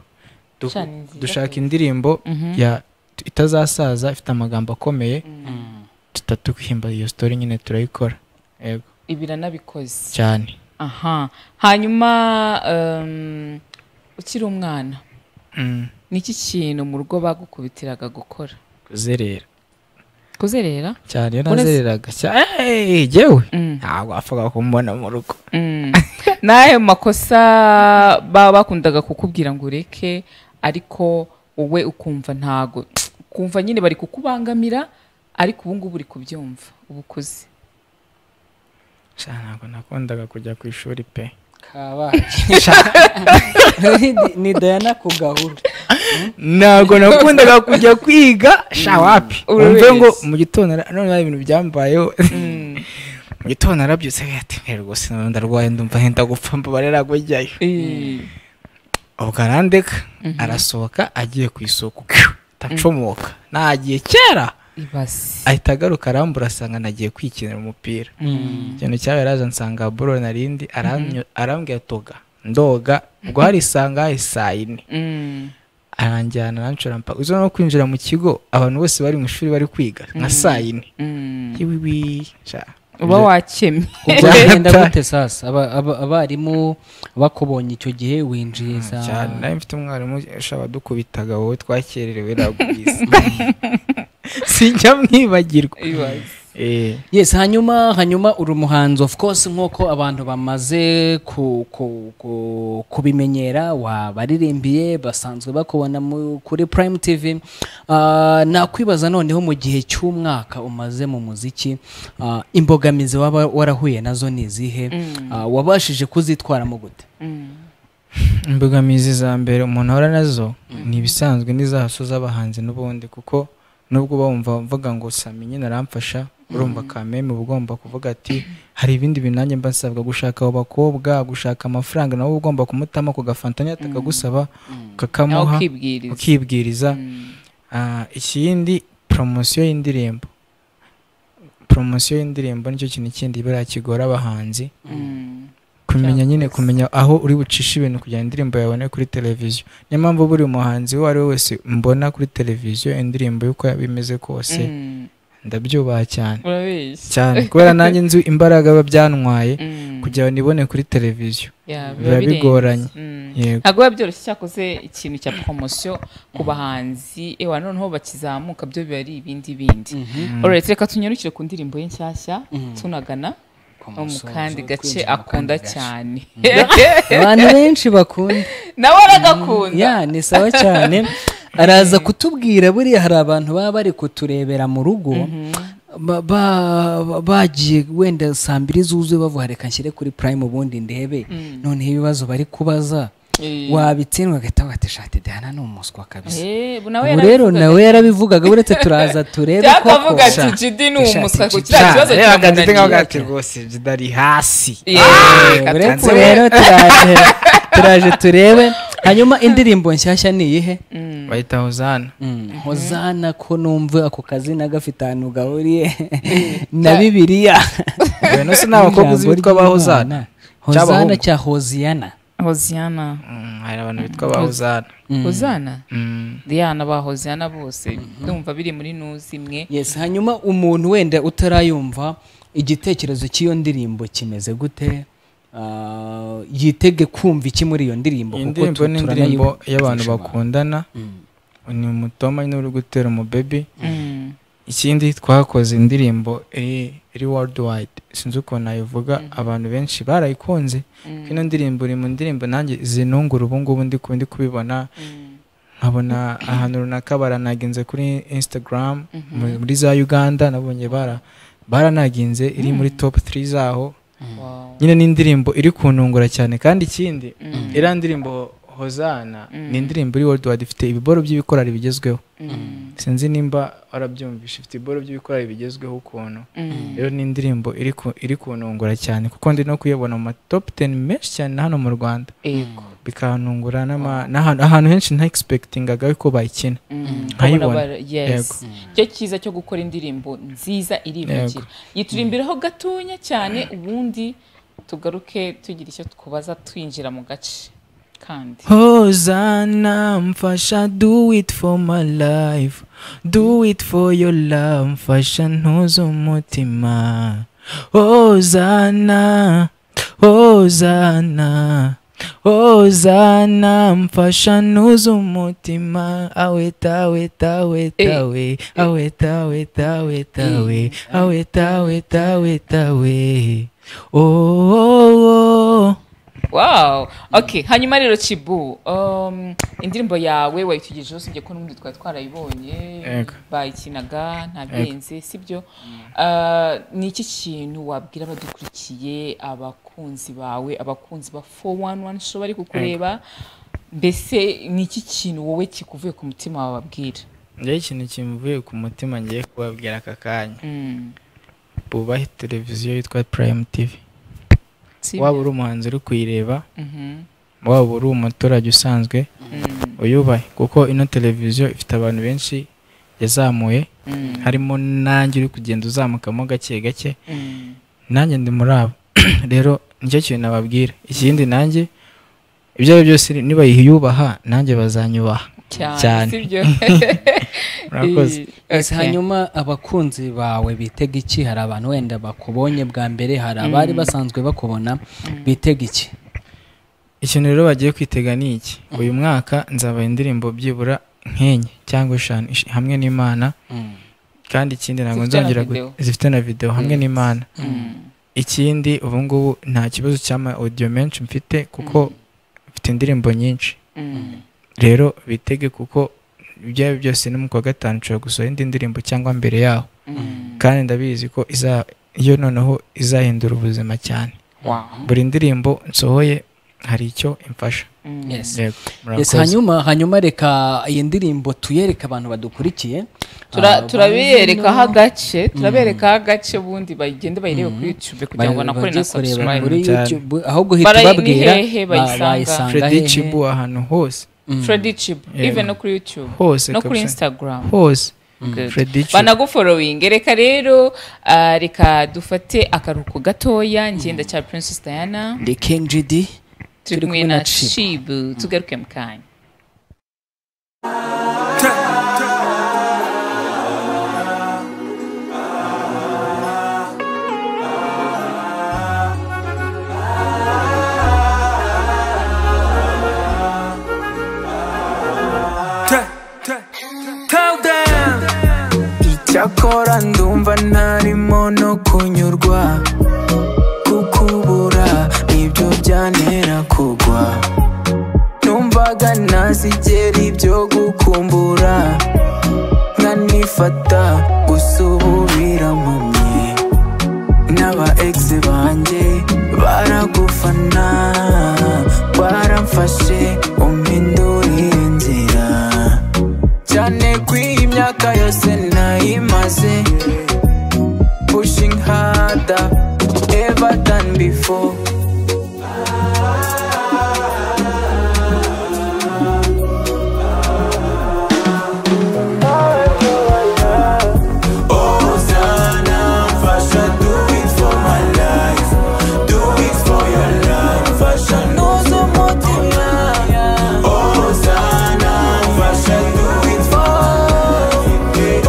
Du-
Shani, nziza
dushaka indirimbo ya itazasaza ifite amagambo akomeye tutatu kwihimba iyo sitori nyine turayikora yego
ibiranabikoze
cyane
aha hanyuma um, ukiri umwana
Mm.
niki kintu mu rugo bagukubitiraga gukora
kuzerera
kuzerera
cyane iyo
Uretse-
nazereraga cyane jyewe
Mm.
ntabwo wapfaga kumbona mu rugo
Mm. n'ayo makosa baba bakundaga kukubwira ngo ureke ariko wowe ukumva ntago ukumva nyine bari kukubangamira ariko ubu ngubu uri kubyumva uba ukuze
Sha, ntabwo nakundaga kujya ku ishuri pe
ni dayana ku gahunda
ntabwo nakundaga kujya kwiga sha wapi
Uri
wumve ngo
wese.
mu gitondo na- none hari ibintu byambayeho mu gitondo narabyutse ati rwose none ndarwaye ndumva henda gupfa mbabare nagujyayo ubwo arandeka arasohoka agiye ku isoko ndacomoka nagiye kera
ibasi
ahita agaruka arambura asanga nagiye kwikinira umupira
Mm.
ikintu cyawe yaraje ansanga buro narindi aranyo- arambwira toga ndoga ubwo hari isanga hari saa yine aranjyana arancura mpaka uzi no kwinjira mu kigo abantu bose bari mu ishuri bari kwiga nka
Mm.
saa yine
Mm.
Yiwiwi, sha.
uba wakemye
ubwo bigenda gute sasa Aba- aba- abarimu bakubonye icyo gihe winjiye za
cyane nawe mfite umwarimu ushaka dukubitaga wowe twakererewe nagubizi sinjya mwibagirwa Eh.
yes hanyuma hanyuma uri umuhanzi of course nk'uko abantu bamaze ku- ku- ku- kubimenyera wabaririmbiye basanzwe bakubona mu- kuri prime tv Ah, nakwibaza noneho mu gihe cy'umwaka umaze mu muziki ah, imbogamizi waba warahuye nazo ni izihe
Mm.
Ah, wabashije kuzitwaramo gute
imbogamizi za mbere umuntu ahora nazo ni ibisanzwe n'izaso z'abahanzi n'ubundi kuko nubwo bumva mvuga ngo sami nyine aramfasha urumva kameme uba ugomba kuvuga ati hari ibindi bintu nanjye mba nsabwa gushaka abo bakobwa gushaka amafaranga nawe uba ugomba kumutamo ku gafanta nyine atakagusaba ukakamuha
Nawe ukibwiriza.
ukibwiriza Ah, ikindi poromosiyo y'indirimbo poromosiyo y'indirimbo nicyo kintu kindi buriya kigora abahanzi
Mm.
kumenya nyine kumenya aho uri bucishe ibintu kugira ngo indirimbo yabone kuri televiziyo niyo mpamvu buri muhanzi uwo ari we wese mbona kuri televiziyo indirimbo y'uko yaba imeze kose
Mm.
ndabyubaha cyane
Urabeshya.
cyane kubera nanjye nzi imbaraga biba byantwaye
Mm.
kugira ngo nibone kuri televiziyo
Yeah, biba
biba
birenze.
bigoranye
Mm.
yego
ntabwo biba byoroshye cyakoze ikintu cya poromosiyo ku bahanzi ewa noneho bakizamuka byo biba ari ibindi bindi
Mhm.
Alright, reka tunyarukire ku ndirimbo ye nshyashya
Mhm.
tunagana wo mu
musozo,
kandi gace
kwinjira mu kandi
akunda
gace.
cyane
abantu benshi bakunda
nawe aragakunda
ya ni sawa cyane araza kutubwira buriya hari abantu baba bari kuturebera mu rugo ba- ba- bagiye wenda saa mbiri zuzuye bavuga reka nshyire kuri prime ubundi ndebe
Mm.
noneho ibibazo bari kubaza
Eh.
wabitsindwa agahita wati shati dehana ni umuswa kabisa
Eh, bu- nawe
ubu rero
yarabivugaga.
nawe yarabivugaga uretse turaza turebe
Cyangwa
koko.
akavuga ati,
Sha-
"Jidi ni
Shati,
umuswa,
Jidi."
kugira
Sha,
ikibazo
reba
kiramunaniye.
Gandhi ngaho
ati rwose jidari hasi
Eh, uretse rero turaje turaje turebe hanyuma indirimbo nshyashya ni iyihe
bayita hozana
hozana ko numva ako kazina gafite ahantu gahuriye na bibiliya
Bene se ni abakobwa uzi bitwa ba Hozana? Cyangwa
hozana
abahungu?
cya hoziyana
hoziyana
hari abantu bitwa ba hozana
hozana
Mm.
diyana ba hoziyana bose ndumva biri muri nuzi imwe
yes hanyuma umuntu wenda utarayumva igitekerezo cy'iyo ndirimbo kimeze gute Ah, yitege kumva iki muri iyo ndirimbo
iyi
kuko
ndirimbo
tu-
ni
turanayi-
indirimbo y'abantu bakundana ni umutoma nyine uri gutera umubebe ikindi twakoze indirimbo iri iri worldwide sinzi ukuntu nayivuga abantu benshi barayikunze ko ino ndirimbo iri mu ndirimbo nanjye zinungura ubu ngubu ndi ku- ndi kubibona nkabona ahantu runaka baranaginze kuri instagram muri- muri za uganda nabonye bara baranaginze iri muri top 3 zaho
Wow.
nyine ni indirimbo iri kuntungura cyane kandi ikindi iriya ndirimbo hozana
Mm.
ni indirimbo iri worldwide ifite ibiboro by'ibikorari bigezweho
Mm.
sinzi nimba warabyumvishe ifite ibiboro by'ibikorari bigezweho ukuntu
Mm.
rero ni indirimbo iri ku- iri kunungura cyane kuko ndi no kuyibona mu matop teni menshi cyane hano mu rwanda
Yego.
bikanungura n'ama- n'ahantu ahantu henshi nta egispektingaga ko bayikina nkayibona yego
cyo cyiza cyo gukora indirimbo nziza iribukira yiturimbiraho gatonya cyane ubundi tugaruke tugira icyo tkubaza twinjira mu gace kandi
Hosanna, mfasha, do it for my life. Do it for your love, mfasha, ntuze umutima. Hosanna, Hosanna, Hosanna, mfasha, ntuze umutima. Aweta, aweta, aweta, we. Aweta, aweta, aweta, we. Aweta, aweta, aweta, we. Oh, oh, oh.
wow okay hanyuma rero cibu um, indirimbo yawe wayitugejeho usibye ko n'ubundi twari twarayibonye
Yego.
bayikinaga ntabirenze sibyo ni iki kintu wabwira abadukurikiye abakunzi bawe abakunzi ba 411 show bari kukureba mbese ni iki kintu wowe kikuvuye ku mutima wawe wabwira
njyewe ikintu kimvuye ku mutima ngiye kubabwira aka kanya
Mm.
bubahe televiziyo yitwa purayimu tivi
Sibyo.
waba uri umuhanzi uri kuyireba
Mhm.
waba uri umuturage usanzwe uyubahe kuko ino televiziyo ifite abantu benshi yazamuye
Mm.
harimo nanjye uri kugenda uzamukamo gake gake
Mm.
nanjye ndi muri abo rero nicyo kintu nababwira ikindi nanjye ibyo ari byo byose nibayiyubaha nanjye bazanyubaha
Cyane,
cyane
sibyo?
murakoze
Ese
Okay.
hanyuma abakunzi bawe bitega iki hari abantu wenda bakubonye bwa mbere hari abari
Mm.
basanzwe bakubona bitega iki
ikintu rero bagiye kwitega ni iki uyu mwaka nzabaha indirimbo byibura nk'enye cyangwa eshanu ish- hamwe n'imana
Mm.
kandi ikindi ntabwo
Zifite na
nzongera gu-
video.
zifite na videwo hamwe
Mm.
n'imana
Mm.
ikindi ubu ngubu nta kibazo cy'ama audio menshi mfite kuko mfite indirimbo nyinshi
Mm.
rero bitege kuko ibyo ari byo byose no mu kwa gatanu nshobora gusohora indi ndirimbo cyangwa mbere yaho kandi ndabizi ko iza- iyo noneho izahindura ubuzima cyane
Wow.
buri ndirimbo nsohoye hari icyo imfasha
Yes.
Yego,
Yes,
murakoze.
hanyuma hanyuma reka iyi ndirimbo tuyereke abantu badukurikiye
Tura-
Ah,
turaberekaho
bano-
agace
Mm.
turaberekaho agace ubundi bagende bayirebe kuri youtube kugira ngo
Bari-
nakore
bajye
na
kureba
subscribe
muri
Cyane.
YouTube, ahubwo uhita
Barayi- ni
ubabwira,
hehe
ba-
bayisanga?
bayisanga
Freddy
hehe.
Chibu ahantu hose
Freddy Chibu,
Yego.
even no kuri YouTube,
hose
no kuri
kabisa.
Instagram.
hose
Good.
Freddy Chibu.
banaguforowinge reka rero ah, reka dufate akaruhuko gatoya ngenda cya princess diana
The King GD
turi kumwe na chibu tugaruke mu kanya
icyakora ndumva ntarimo no kunyurwa kukubura nibyo byantera kugwa numvaga ntazigera ibyo gukumbura nkanifata gusubira mu mye n'aba egisi banjye baragufana baramfashe umpindurire inzira cyane ko iyi myaka yose nayimaze pushing harder ever than before
Hosanna, Fasha, do it for my life. Do it for your life. Fasha knows the motiva. Hosanna, Fasha, do it for.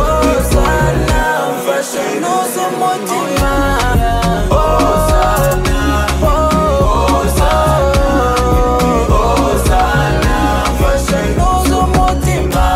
Hosanna, Fasha knows the motiva. Hosanna, Hosanna, Hosanna, Fasha knows the motiva.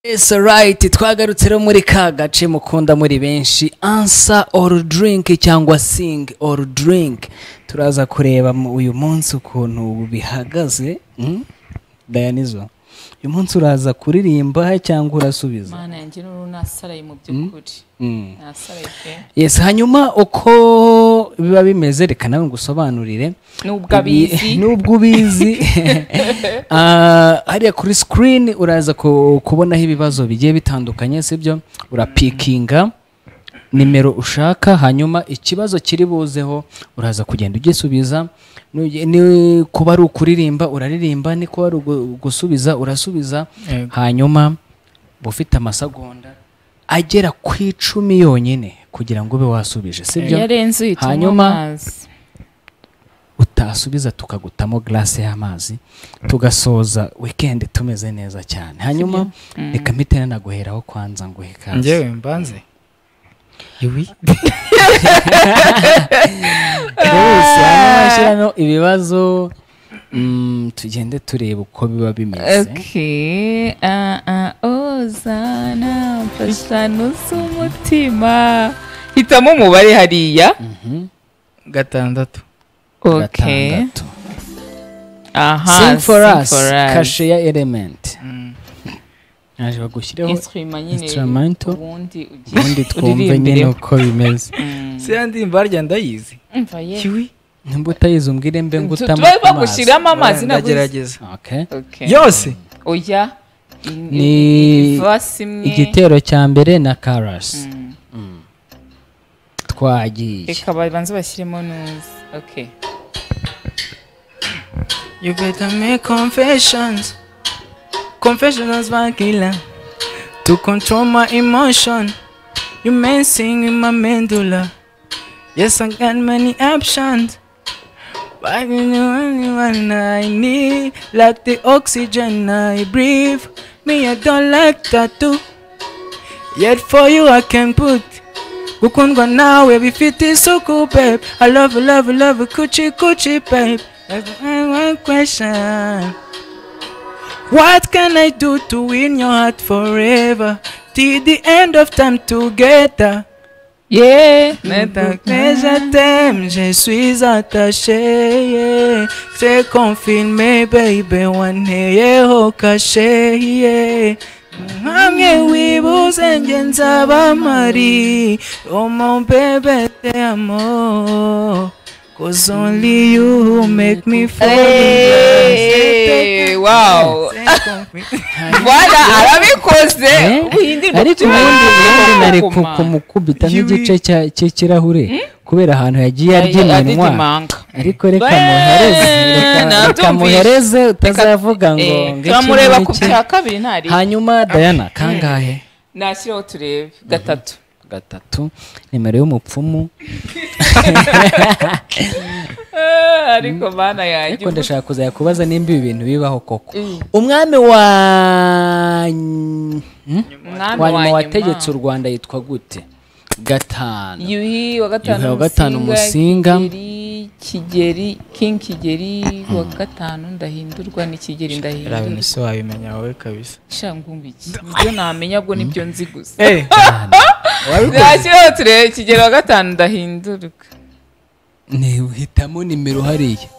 Yes, right. Twagarutse rero muri ka gace mukunda muri benshi answer or drink cyangwa sing or drink turaza kureba mu- uyu munsi ukuntu bihagaze mm? dayanizo uyu munsi uraza kuririmba cyangwa urasubiza
mana yanjye n'uru nasaraye mu by'ukuri
Mm.
nasaraye pe
yes hanyuma uko biba bimeze reka nawe ngusobanurire
Nubwo abizi.
Ibi- nubwo ubizi Ah, hariya kuri screen uraza ku- kubonaho ibibazo bigiye bitandukanye sibyo urapikinga nimero ushaka hanyuma ikibazo kiri buzeho uraza kugenda ugisubiza Nuge- ni- kuba ari ukuririmba uraririmba ni kuba ari ugu- gusubiza urasubiza
Yego.
hanyuma uba ufite amasegonda agera ku icumi yonyine kugira ngo ube wasubije sibyo
iyo arenze uhita unywa
hanyuma
amazi
utasubiza tukagutamo glasi y'amazi tugasoza weekend tumeze neza cyane hanyuma
Sibyo? Mm.
reka mpite nanaguheraho kwanza nguhe ikaze
njyewe mbanze iwi
Rwose, hanyuma shyiramo ibibazo mm, tugende tureba uko biba bimeze
Okay. Ah, ah, Ozana, mfashano z'umutima. Hitamo umubare hariya.
gatandatu
Okay.
Gatandatu.
Aha.
sing for
sing
us kashe ya element naje bagushyireho
Instrument nyine
instrumento
ubundi ugiye
ubundi twumve nyine
uririmbireho.
uko bimeze
se ya ndirimbo harya ndayizi
Umva ye.
nimba utayizi umbwire mbe
Tu-
ngutamo
tube bagushyiramo amazi nabuze.
ndagerageza
Okay.
yose
Oya. i-
ni
i- i- verse imwe.
igitero cya mbere na karasi twagiye
Reka babanze bashyiremo neza. Okay.
You better make confessions. Confessions by killer. To control my emotion. You messing with my medulla. Yes, I got many options. But you know only one I need. Like the oxygen I breathe. Me, I don't like tattoo. Yet for you I can put Gukundwa nawe bifite isuku babe I love you, love you, love you, kuchi kuchi babe That's my one question What can I do to win your heart forever Till the end of time together
Yeah
Maintenant que je t'aime, je suis attaché yeah. C'est confirmé baby, waneyeho caché yeah. hamwe wibuze njye nzaba mari omo bebe te amo cause only you who make me fall
Hey,
in love
wow. Bwana arabikoze. Uhindurwa
ariko
byose.
ubundi ubundi nari ku-
Koma.
kumukubita nk'igice cya- cy'ikirahure kubera ahantu yagiye
Ya-
arya
ya-
iminwa
arya
ariko reka muhereze reka- reka
nabyumvise.
muhereze utazavuga ngo
Eh,
ngo iki
turamureba ku
n'iki.
bya kabiri ntari
hanyuma dayana kangahe
nashyiraho turebe gatatu
gatatu nimero y'umupfumu
Eh, ariko mana yanjye
ariko ndashaka kuzajya kubaza nimba ibi bintu bibaho koko
Mm.
umwami wa hmm?
Umwami
wa nyuma
wa
wategetse u
nyuma.
rwanda yitwa gute gatanu
yuhi wa
Yuhi
gatanu
wa gatanu Musinga.
Kigeli- kigeri king kigeri wa gatanu ndahindurwa ni kigeri ndahindurwa
se wabimenya wowe kabisa
shangumbi ibyo namenya bwo nibyo nzi gusa
Eh.
Wabikoze.
nashyiraho turebe kigeri wa gatanu ndahindurwa
ni uhitamo nimero hariya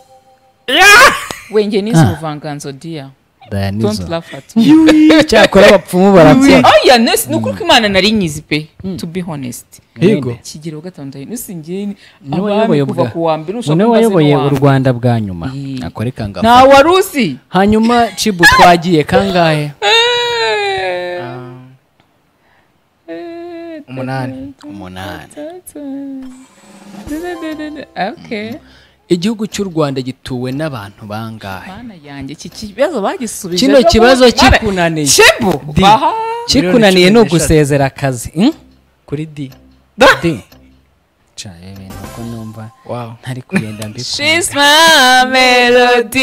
wenge n'izo
Ah.
ubuvanganzo dia
Dayanizo.
don't laugh at
Yuhi. Cyakora abapfumu barapfa.
oya nesi ni ukuri ko imana nari nyizi pe to be honest
Yego.
kigero gatanu ndahindura nusingeni
Ni we
abami
wayoboye
kuva
ubwa-
ku wa mbere
ni
ushaka
we wayoboye u
urwanda
rwanda bwa nyuma akore kangaba
nta wari uzi
hanyuma cibu twagiye kangahe
umunani
umunani
okay
igihugu cy'u rwanda gituwe n'abantu bangahe
mana yanjye iki kibazo bagisubije
kino
ejo
kibazo
bundi. Mara,
kikunaniye
Shebu,
Di.
baha
kikunaniye ni ugusezera akazi hmm?
kuri d
di caye ibintu ko numva ntari kugenda mbikunda
She's my melody.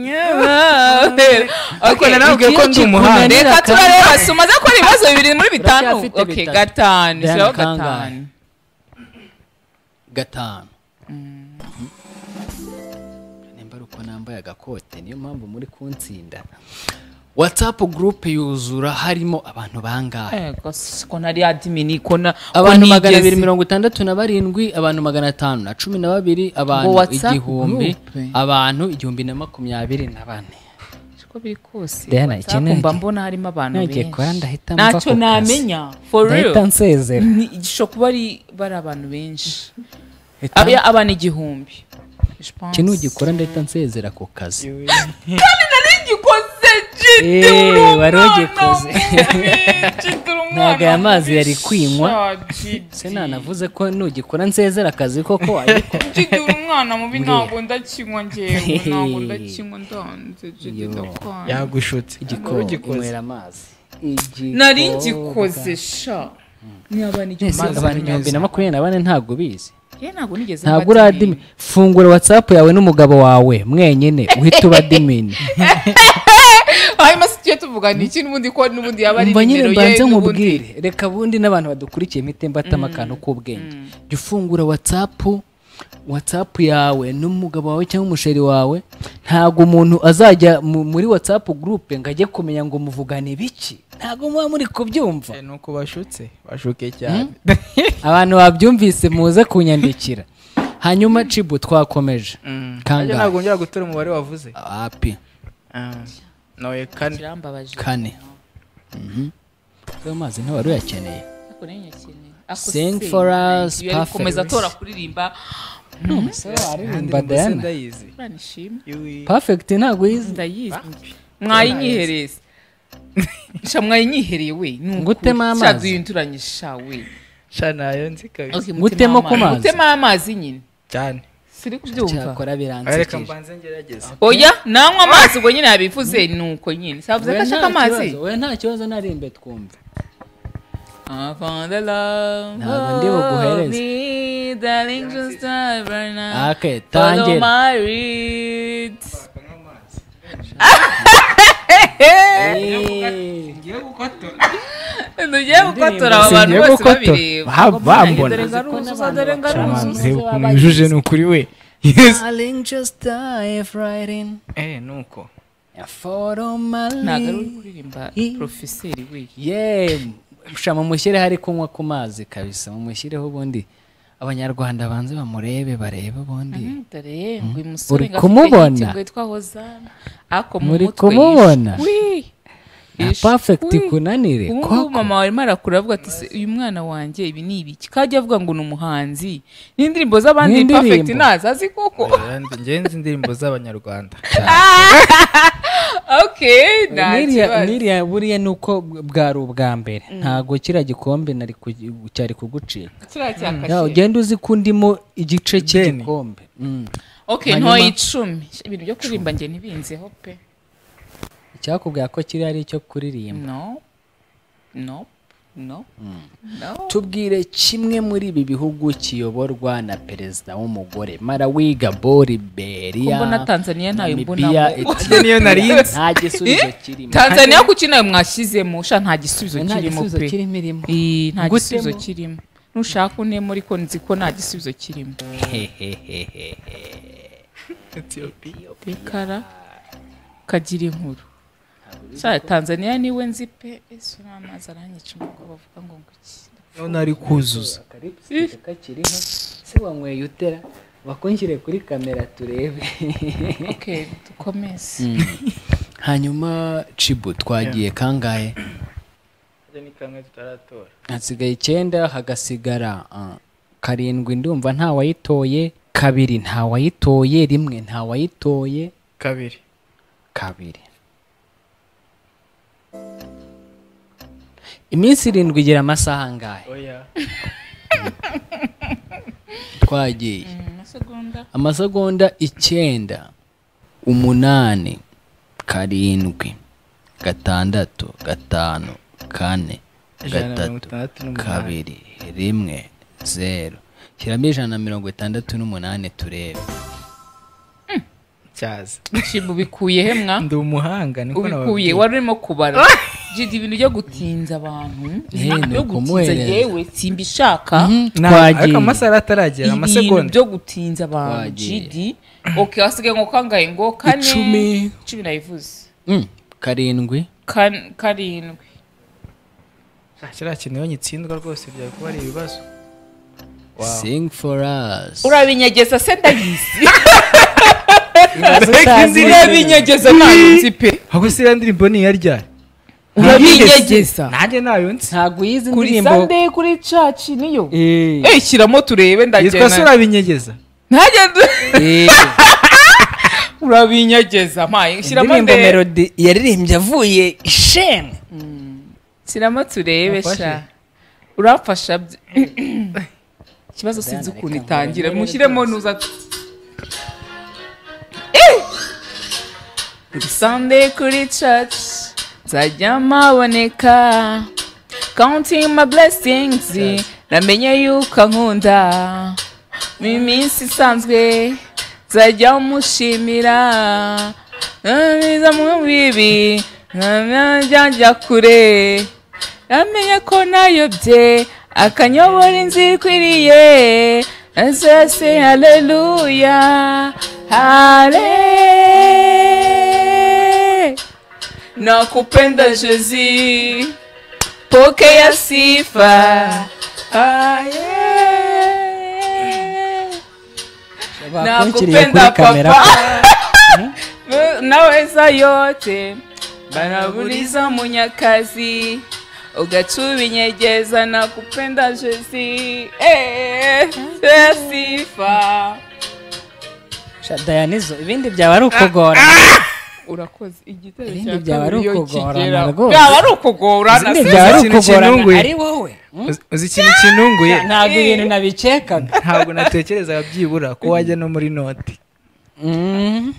Yeah, my- Okay,
narababwiye ko ndi umuhanga.
Reka turareba sumaze ko ibibazo bibiri muri bitanu.
Uracyafite
Okay,
bitanu.
gatanu.
Diana
Shyiraho
kangahe?
gatanu.
gatanu nimba ari uko nambaye agakote niyo mpamvu muri kuntsinda whatsapp group yuzura harimo abantu bangahe
yego siko nari adimini ko na
abantu magana abiri mirongo itandatu na barindwi abantu magana atanu na cumi na babiri abantu
WhatsApp
igihumbi
group?
abantu igihumbi na makumyabiri na bane
uko biri kose
Diana,
WhatsApp
iki ni-
mba mbona harimo abantu
nongeye kuba ndahita
benshi
mva ku
ntacyo
kazi.
namenya for real
Ndahita nsezera.
Ni- gishobora kuba ari bari abantu benshi Aba- abantu igihumbi Je pense.
ikintu ugikora ndahita nsezera ku kazi
kandi nari ngikoze jiti
Eh,
uri umwana
wari ugikoze.
jiti uri umwana
ntago aya mazi yari
mubi
kwinywa
sha, jiti.
sinanavuze ko nugikora nsezera akazi koko wayiko
jiti uri umwana mubi
Mbwira.
ntabwo ndakinywa ngewe ntabwo ndakinywa ndanze jiti
Yo.
ndakwanga
yagushutse
igikoma
Ugikoze.
inywera amazi
nari ngikoze sha ni abantu
Ese
igihumbi
abantu igihumbi na makumyabiri na bane ntabwo ubizi
Ye, ntabwo nigeze
ntabwo
mba
uradimi fungura whatsapp yawe n'umugabo wawe mwenyine uhita uba dimini
hanyuma si tujye tuvugana iki n'ubundi ko n'ubundi yaba ari
mba nyine
nimero ye
mbanze
n'ubundi
nkubwire reka bundi n'abantu badukurikiye mitemba atama akantu k'ubwenge jya ufungura whatsapp whatsapp yawe n'umugabo wawe cyangwa umusheri wawe ntabwo umuntu azajya mu- muri whatsapp group ngo ajye kumenya ngo muvugane biki ntabwo muba muri kubyumva
ni uko bashutse bashuke cyane
abantu babyumvise muze kunyandikira hanyuma cibu twakomeje
nanjye
kangahe
ntabwo ngera gutora umubare wavuze
api
noye kane
kane Mhm. ayo mazi ntaba uyakeneye
Ako nayo nyakeneye. Ako
Sing
se,
for us,
yari
perfect.
gukomeza atora kuririmba
aririmba Diana
Banishima.
perfect ntabwo yizi
ndayizi mwayinyihereza sha mwayinyihereye we ni ukuri.
Ngutemo amazi?
Sha, duyinduranye sha we
sha nayo nzi kabisa
Okay,
Ngutemo
amazi.
ku mazi?
Ngutemo amazi nyine
cyane
siri kubyumva
cyakora
reka
biransekeje
mbanze ngerageze
oya nanywa amazi ubwo nyine yabivuze ni uko nyine savuze ko ashaka amazi
we nta kibazo nari imbe twumva Ntabwo
ntabwo
ndi buguhereze. Okay, tangira.
tugiye gukotora aba bantu
Singiye
bose
gukotora.
babireba
Ha,
Ngo mbona
bambona.
dore ngaruza uza, dore ngaruza
Shaman,
uza.
reba ukuntu yujuje ni ukuri we yes
Darling, just dive right in.
eh nuko
Follow my
ntabwo ari
lead.
uri kuririmba porofeseri we
Yeah, sha mumushyireho ari kunywa ku mazi kabisa mumushyireho ubundi abanyarwanda banze bamurebe barebe ubundi
dore ngo uyu musore
Uri
ngo afite
kumubona?
hit ngo yitwa hozana ako mu
Muri
mutwe
kumubona?
ish- wi,
na
ish-
perfect
wi.
kunanire
ubu
ko
ngubu mama warimo arakura avuga ati "Se, uyu mwana wanjye ibi ni ibiki kajya avuga ngo ni umuhanzi n'indirimbo z'abandi
N'indirimbo.
perfect ntazi azi koko
ngenzi indirimbo z'abanyarwanda
okay nta
Niriya-
kibazo
niriya buriya ni uko bwari ubwa mbere ntabwo kiriya gikombe nari ku- cyari kugucika
kiriya cyakashe.
Ya, ugenda uzi ko ndimo igice cy'igikombe Mm.
okay
Hanyuma-
ntoye icumi ibintu byo kuririmba njye ntibinzeho pe
icyakubwira ko kiriya ari icyo kuririmba
no no no no
tubwire kimwe muri ibi bihugu kiyoborwa na perezida w'umugore malawi gabori beriya
Ko mbona Tanzania ntayo
Namibia,
mbonamo.
Ethiopia.
Tanzania nari yinzi.
nta gisubizo kirimo
tanzania kuki nayo mwashyizemo sha nta gisubizo
Nta
kirimo
gisubizo kirimo irimo.
Eh, nta
Gutemo.
gisubizo kirimo nushaka unemo ariko nzi ko nta gisubizo kirimo rikara kagira inkuru sha tanzania niwe nzi pe ese uriya amazi aranyica umwuka bavuga ngo ngo
none ari kuzuza
kakiriho se wanyweye utera bakunshyire kuri kamera turebe
okay dukomeze
Mm. hanyuma cibu twagiye kangahe
ni kamwe tutaratora
hasigaye icyenda hagasigara ah, karindwi ndumva nta wayitoye kabiri nta wayitoye rimwe nta wayitoye
kabiri
kabiri iminsi irindwi igira amasaha angahe
oya
twagiye
amasegonda
amasegonda icyenda umunani karindwi gatandatu gatanu kane
Ijana na mirongo
gatatu
itandatu n'umunani.
kabiri rimwe zeru shyiramo ijana na mirongo itandatu n'umunani turebe
cyaza
shibu bikuye he mwa
ndi umuhanga niko
ubikuye
nababwiye
wari urimo kubara jidi ibintu byo gutinza abantu
Eh, ni
byo gutinza
ukumuhereza.
yewe simbishaka
Nta-
Twagiye.
ariko amasaha ataragera
ibintu
amasegonda
byo gutinza abantu
Twagiye.
jidi okay wasigaye ngo kangahe ngo kane
Icumi.
cumi nayivuze
Mm, karindwi
Kan- karindwi
kiriya kintu iyo nyitsindwa rwose byari kuba ari ibibazo
sing for us
urabinyegeza se ndayizi
Mbega indirimbo-
urabinyegeza ntabizi pe
ahubwo si iriya ndirimbo ni iyaryari
urabinyegeza
nanjye nayo nzi
ntabwo uyizi
kuri
indirimbo-
sande kuri caci niyo
Eh.
eh shyiramo turebe
yitwa se
ndagenda
urabinyegeza
ntagende urabinyegeza mpaye shyiramo
indirimbo
ndebe.
melody yaririmbye avuye sheme
shyiramo turebe
Wafashe?
sha urafasha byi- ikibazo sinzi ukuntu itangira mushyiremo nuza Eh! kuri sande kuri caci nzajya mpaboneka counting my blessings namenye yuko ankunda mu minsi isanzwe nzajya mushimira ntiza mu bibi ntajya kure namenye ko nayobye akanyobora inzira ikwiriye nsese haleluya hale nakupenda jezi pokea sifa aye
Bakurikiriye kuri
nakupenda
kamera
papa naweza yote banaburiza munyakazi ugacubinyegeza nakupenda jezi Eh, pokea sifa
dayanizo ibindi byaba ari ukugora
urakoze igitero
Ibindi
cya
byaba ari
kabiri iyo
ukugorana
kigera
rwose.
byaba ari ukugorana
Ibindi
se.
byaba ari
ikintu
ukugorana,
kinunguye.
ari wowe
Uzi- uzi ikintu kinunguye
ntabwo ibintu nabikekaga
ntabwo natekerezaga byibura ko wajya no muri noti
Ntabwo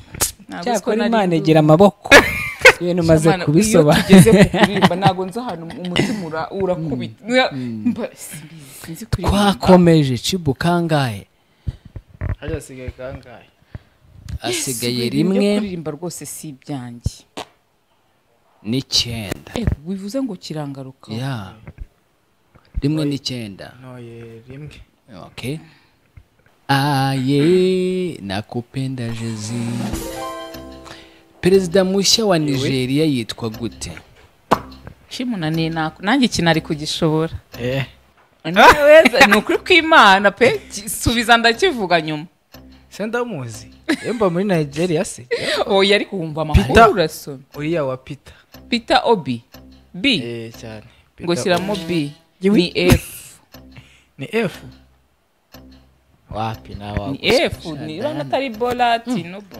uziko
cyakora
nari
imana
nduwe.
igira amaboko ibintu umaze
Shamana, iyo
kubisobanura
tugeze ku kuririmba ntabwo nzi ahantu umutima ura- urakubita Mwa- mba- simbizi, sinzi kuririmba.
twakomeje cibu kangahe
hajya hasigaye kangahe
asigaye
Yes, ibintu byo
rimwe
kuririmba rwose si ibyanjye
n'icyenda
Eh, bivuze ngo kirangaruka
ya rimwe n'icyenda
ntoye rimwe
okay aye nakupenda jezi perezida mushya wa nigeria yitwa gute
kimunaniye nako nanjye ikintu ari kugishobora
eh
Naweza- ni ukuri kw'imana pe ki- subiza ndakivuga nyuma
se ndamuzi yemba muri nigeria se
oya ariko wumva amakuru urasoma
uriya wa pita
peter obi b
eh cyane
ngo
Peter
shyiramo b
Yewe.
ni f
ni f wapi nawe
ni f niba atari bolati nobo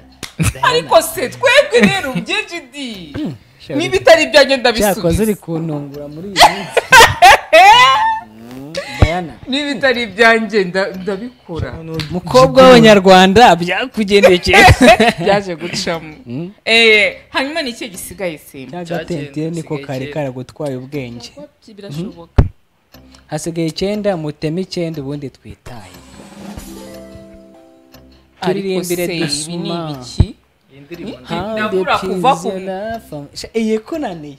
ariko se twebwe rero byinshi di niba itari
cyakoze
ibyanjye ndabisubiza
uri kuntungura muri iyi minsi Mm, Diana
niba itari ibyanjye nda- ndabikora
mukobwa w'abanyarwanda byakugendekeye
byaje gucamo Eh, hanyuma ni iki gisigaye simba
agatentire niko kari karagutwaye ubwenge
birashoboka
hasigaye icyenda muteme icyenda ubundi twitaye
ariko se
turirimbire
ibi ni
dusuma
ibiki ndabura kuva ku
iyi kunaniye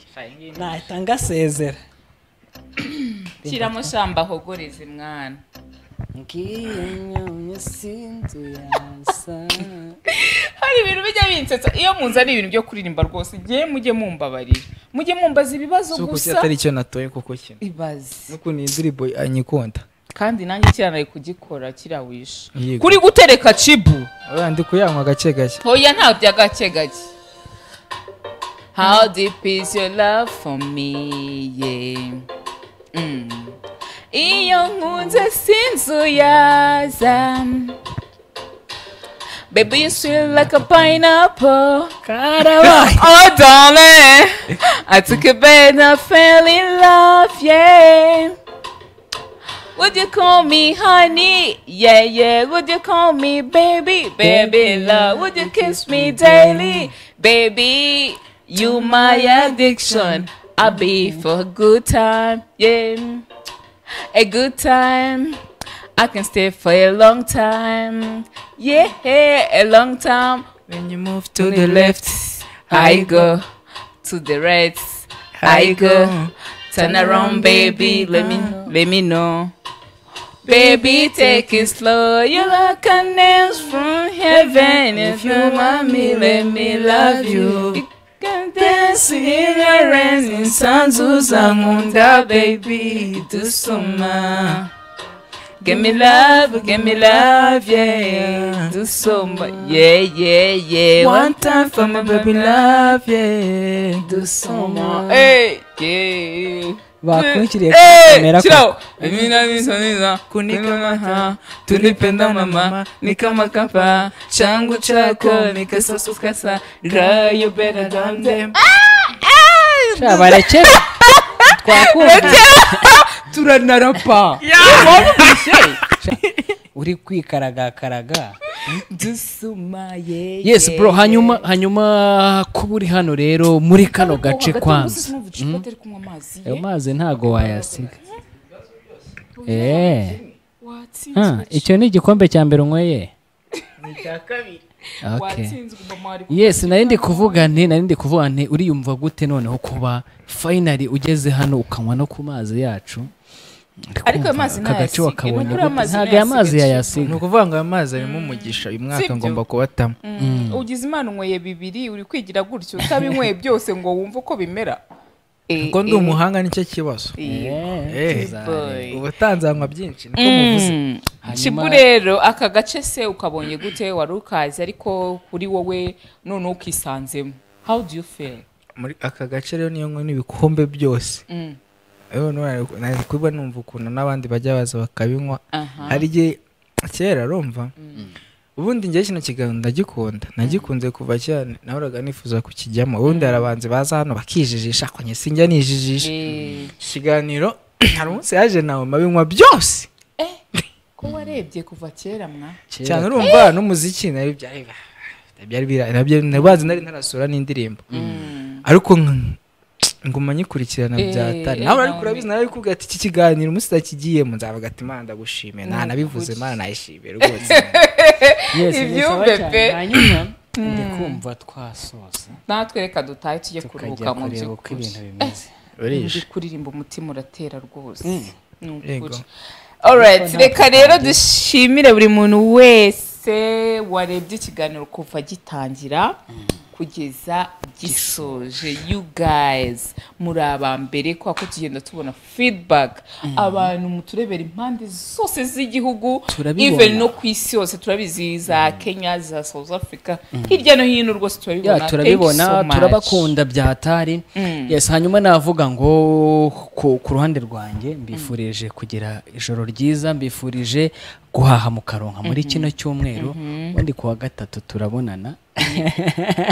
natanga sezera
shyiramo shamba ahogoreze mwana hari ibintu bijya binsetsa iyo munzi ari ibintu byo kuririmba rwose ngewe mujye mumbabarira mujye mumbaza ibibazo
so kuki
gusa
atari icyo natoye kuko kino
ibaze
nukuntu iyi ndirimbo anyikunda
kandi nanjye kiranaye kugikora kiriya wishe
Yego.
kuri gutereka cibu
oya ndi kuyanywa gake gake
hoya nta by'agake gake how deep is your love for me yeah. mm. iyo nkunze sinzuyaza baby you sweet like a pineapple
Karabaye.
oh darling I took a bed and I fell in love yeah Would you call me honey? Yeah, yeah. Would you call me baby? Baby love. Would you kiss me daily? Baby, you my addiction. I'll be for a good time. Yeah. A good time. I can stay for a long time. Yeah, a long time. When you move to the left, I go. To the right, I go. Turn around, baby. Let me let me know. Baby, take it slow. You're like an angel from heaven. If you want me, let me love you. You can dance
ignorance, ignorance, insanzuza nkunda baby dusoma. Give me love, give me love, yeah, dusoma, yeah, yeah, yeah. One time for my baby love, yeah, dusoma, hey, yeah.
Bakurikiriye
Eh,
kamera
chila
kwa-
Emina nizo nizo kunikamata tulipenda mama nikamakapa changu chako nikasasukasa rayo better than them
Sha, barakera twakumva
turanarapa
uri kwikaragakaraga
dusuma yeah,
yes
yeah,
bro
yeah.
hanyuma hanyuma kuba uri hano rero muri kano gace
Hagati
kwanza
y'umusozi
Mm.
n'ubu icupa atari kunywa amazi ye.
ayo mazi ntago wayasiga Eh.
Watsinzwe
Ah, icyo ni igikombe cya mbere unyweye Okay.
watsinzwe mama wari
yes nari ndi kuvuga nti nari ndi kuvuga nti uriyumva gute noneho kuba finally ugeze hano ukanywa no ku mazi yacu
ariko ayo mazi
aka gace
ntayasiga ni
wakabonye
ukuri
gute?
amazi
ntago aya mazi
ntayasiga
yayasiga
ni ukuvuga ngo aya mazi arimo umugisha uyu mwaka
Sibyo.
ngomba kubatamo
Mm. ugize imana unyweye bibiri uri kwigira gutyo utabinyweye byose ngo wumve uko bimera
kuko ndi umuhanga nicyo kibazo Eh, ubutanzanywa byinshi niko muvuze
kibu rero aka gace se ukabonye gute wari ukazi ariko kuri wowe noneho ukisanzemo how do you feel
muri aka gace rero niyo nkoni ibikombe byose
Mm.
rero nari- nari kuba numva ukuntu n'abandi bajya baza bakabinywa
Aha.
hari igihe kera rumva ubundi njye kino kiganiro ndagikunda nagikunze kuva cyane nahoraga nifuza kukijyamo ubundi hari abanzi baza hano bakijijisha kwenye sinjya nijijisha ikiganiro hari umunsi yaje nawe mabinywa byose
ko warebye kuva kera mwa
cyane urumva n'umuziki nari byari byari bira- nabyo- nabazi nari ntarasura n'indirimbo ariko nk- nguma nyikurikirana
Eh,
byatari
eh,
nawe ariko
nawe.
urabizi nawe kubwira ati iki kiganiro umunsi utakigiyemo nzabaga ati mana ndagushimiye nta
Ni
nabivuze
ukuri.
mana nayishimiye rwose
Yes,
ibyumve
cyane.
pe
Hanyuma,
Mm.
ndikumva twasoza
natwe reka dutahe tujye kuruhuka
kureba
mu
uko
by'ukuri
ibintu bimeze.
Eh,
Urishe.
ndi kuririmba umutima uratera rwose
Mm.
Ni ukuri.
Yego.
Alright,
Kuko nta
reka rero
kandi-
dushimire buri muntu wese warebye ikiganiro kuva gitangira kugeza gisoje you guys muri aba mbere kubera ko tugenda tubona feedback abantu muturebera impande zose z'igihugu
Turabibona.
even no ku isi yose turabizi za Kenya za South Africa hirya no hino rwose turabibona
ya
Thank you so
turabibona
much.
turabakunda byatari
Mm.
yes hanyuma navuga ngo ku, ku ruhande rwanjye mbifurije kugira ijoro ryiza mbifurije guhaha mu karonka muri kino cyumweru
Mhm.
ubundi kuwa gatatu turabonana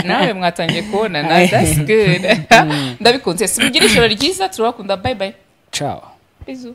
nawe mwatangiye kubonana that's good ndabikunze simugire ijoro ryiza turabakunda bye bye
ciao
bizu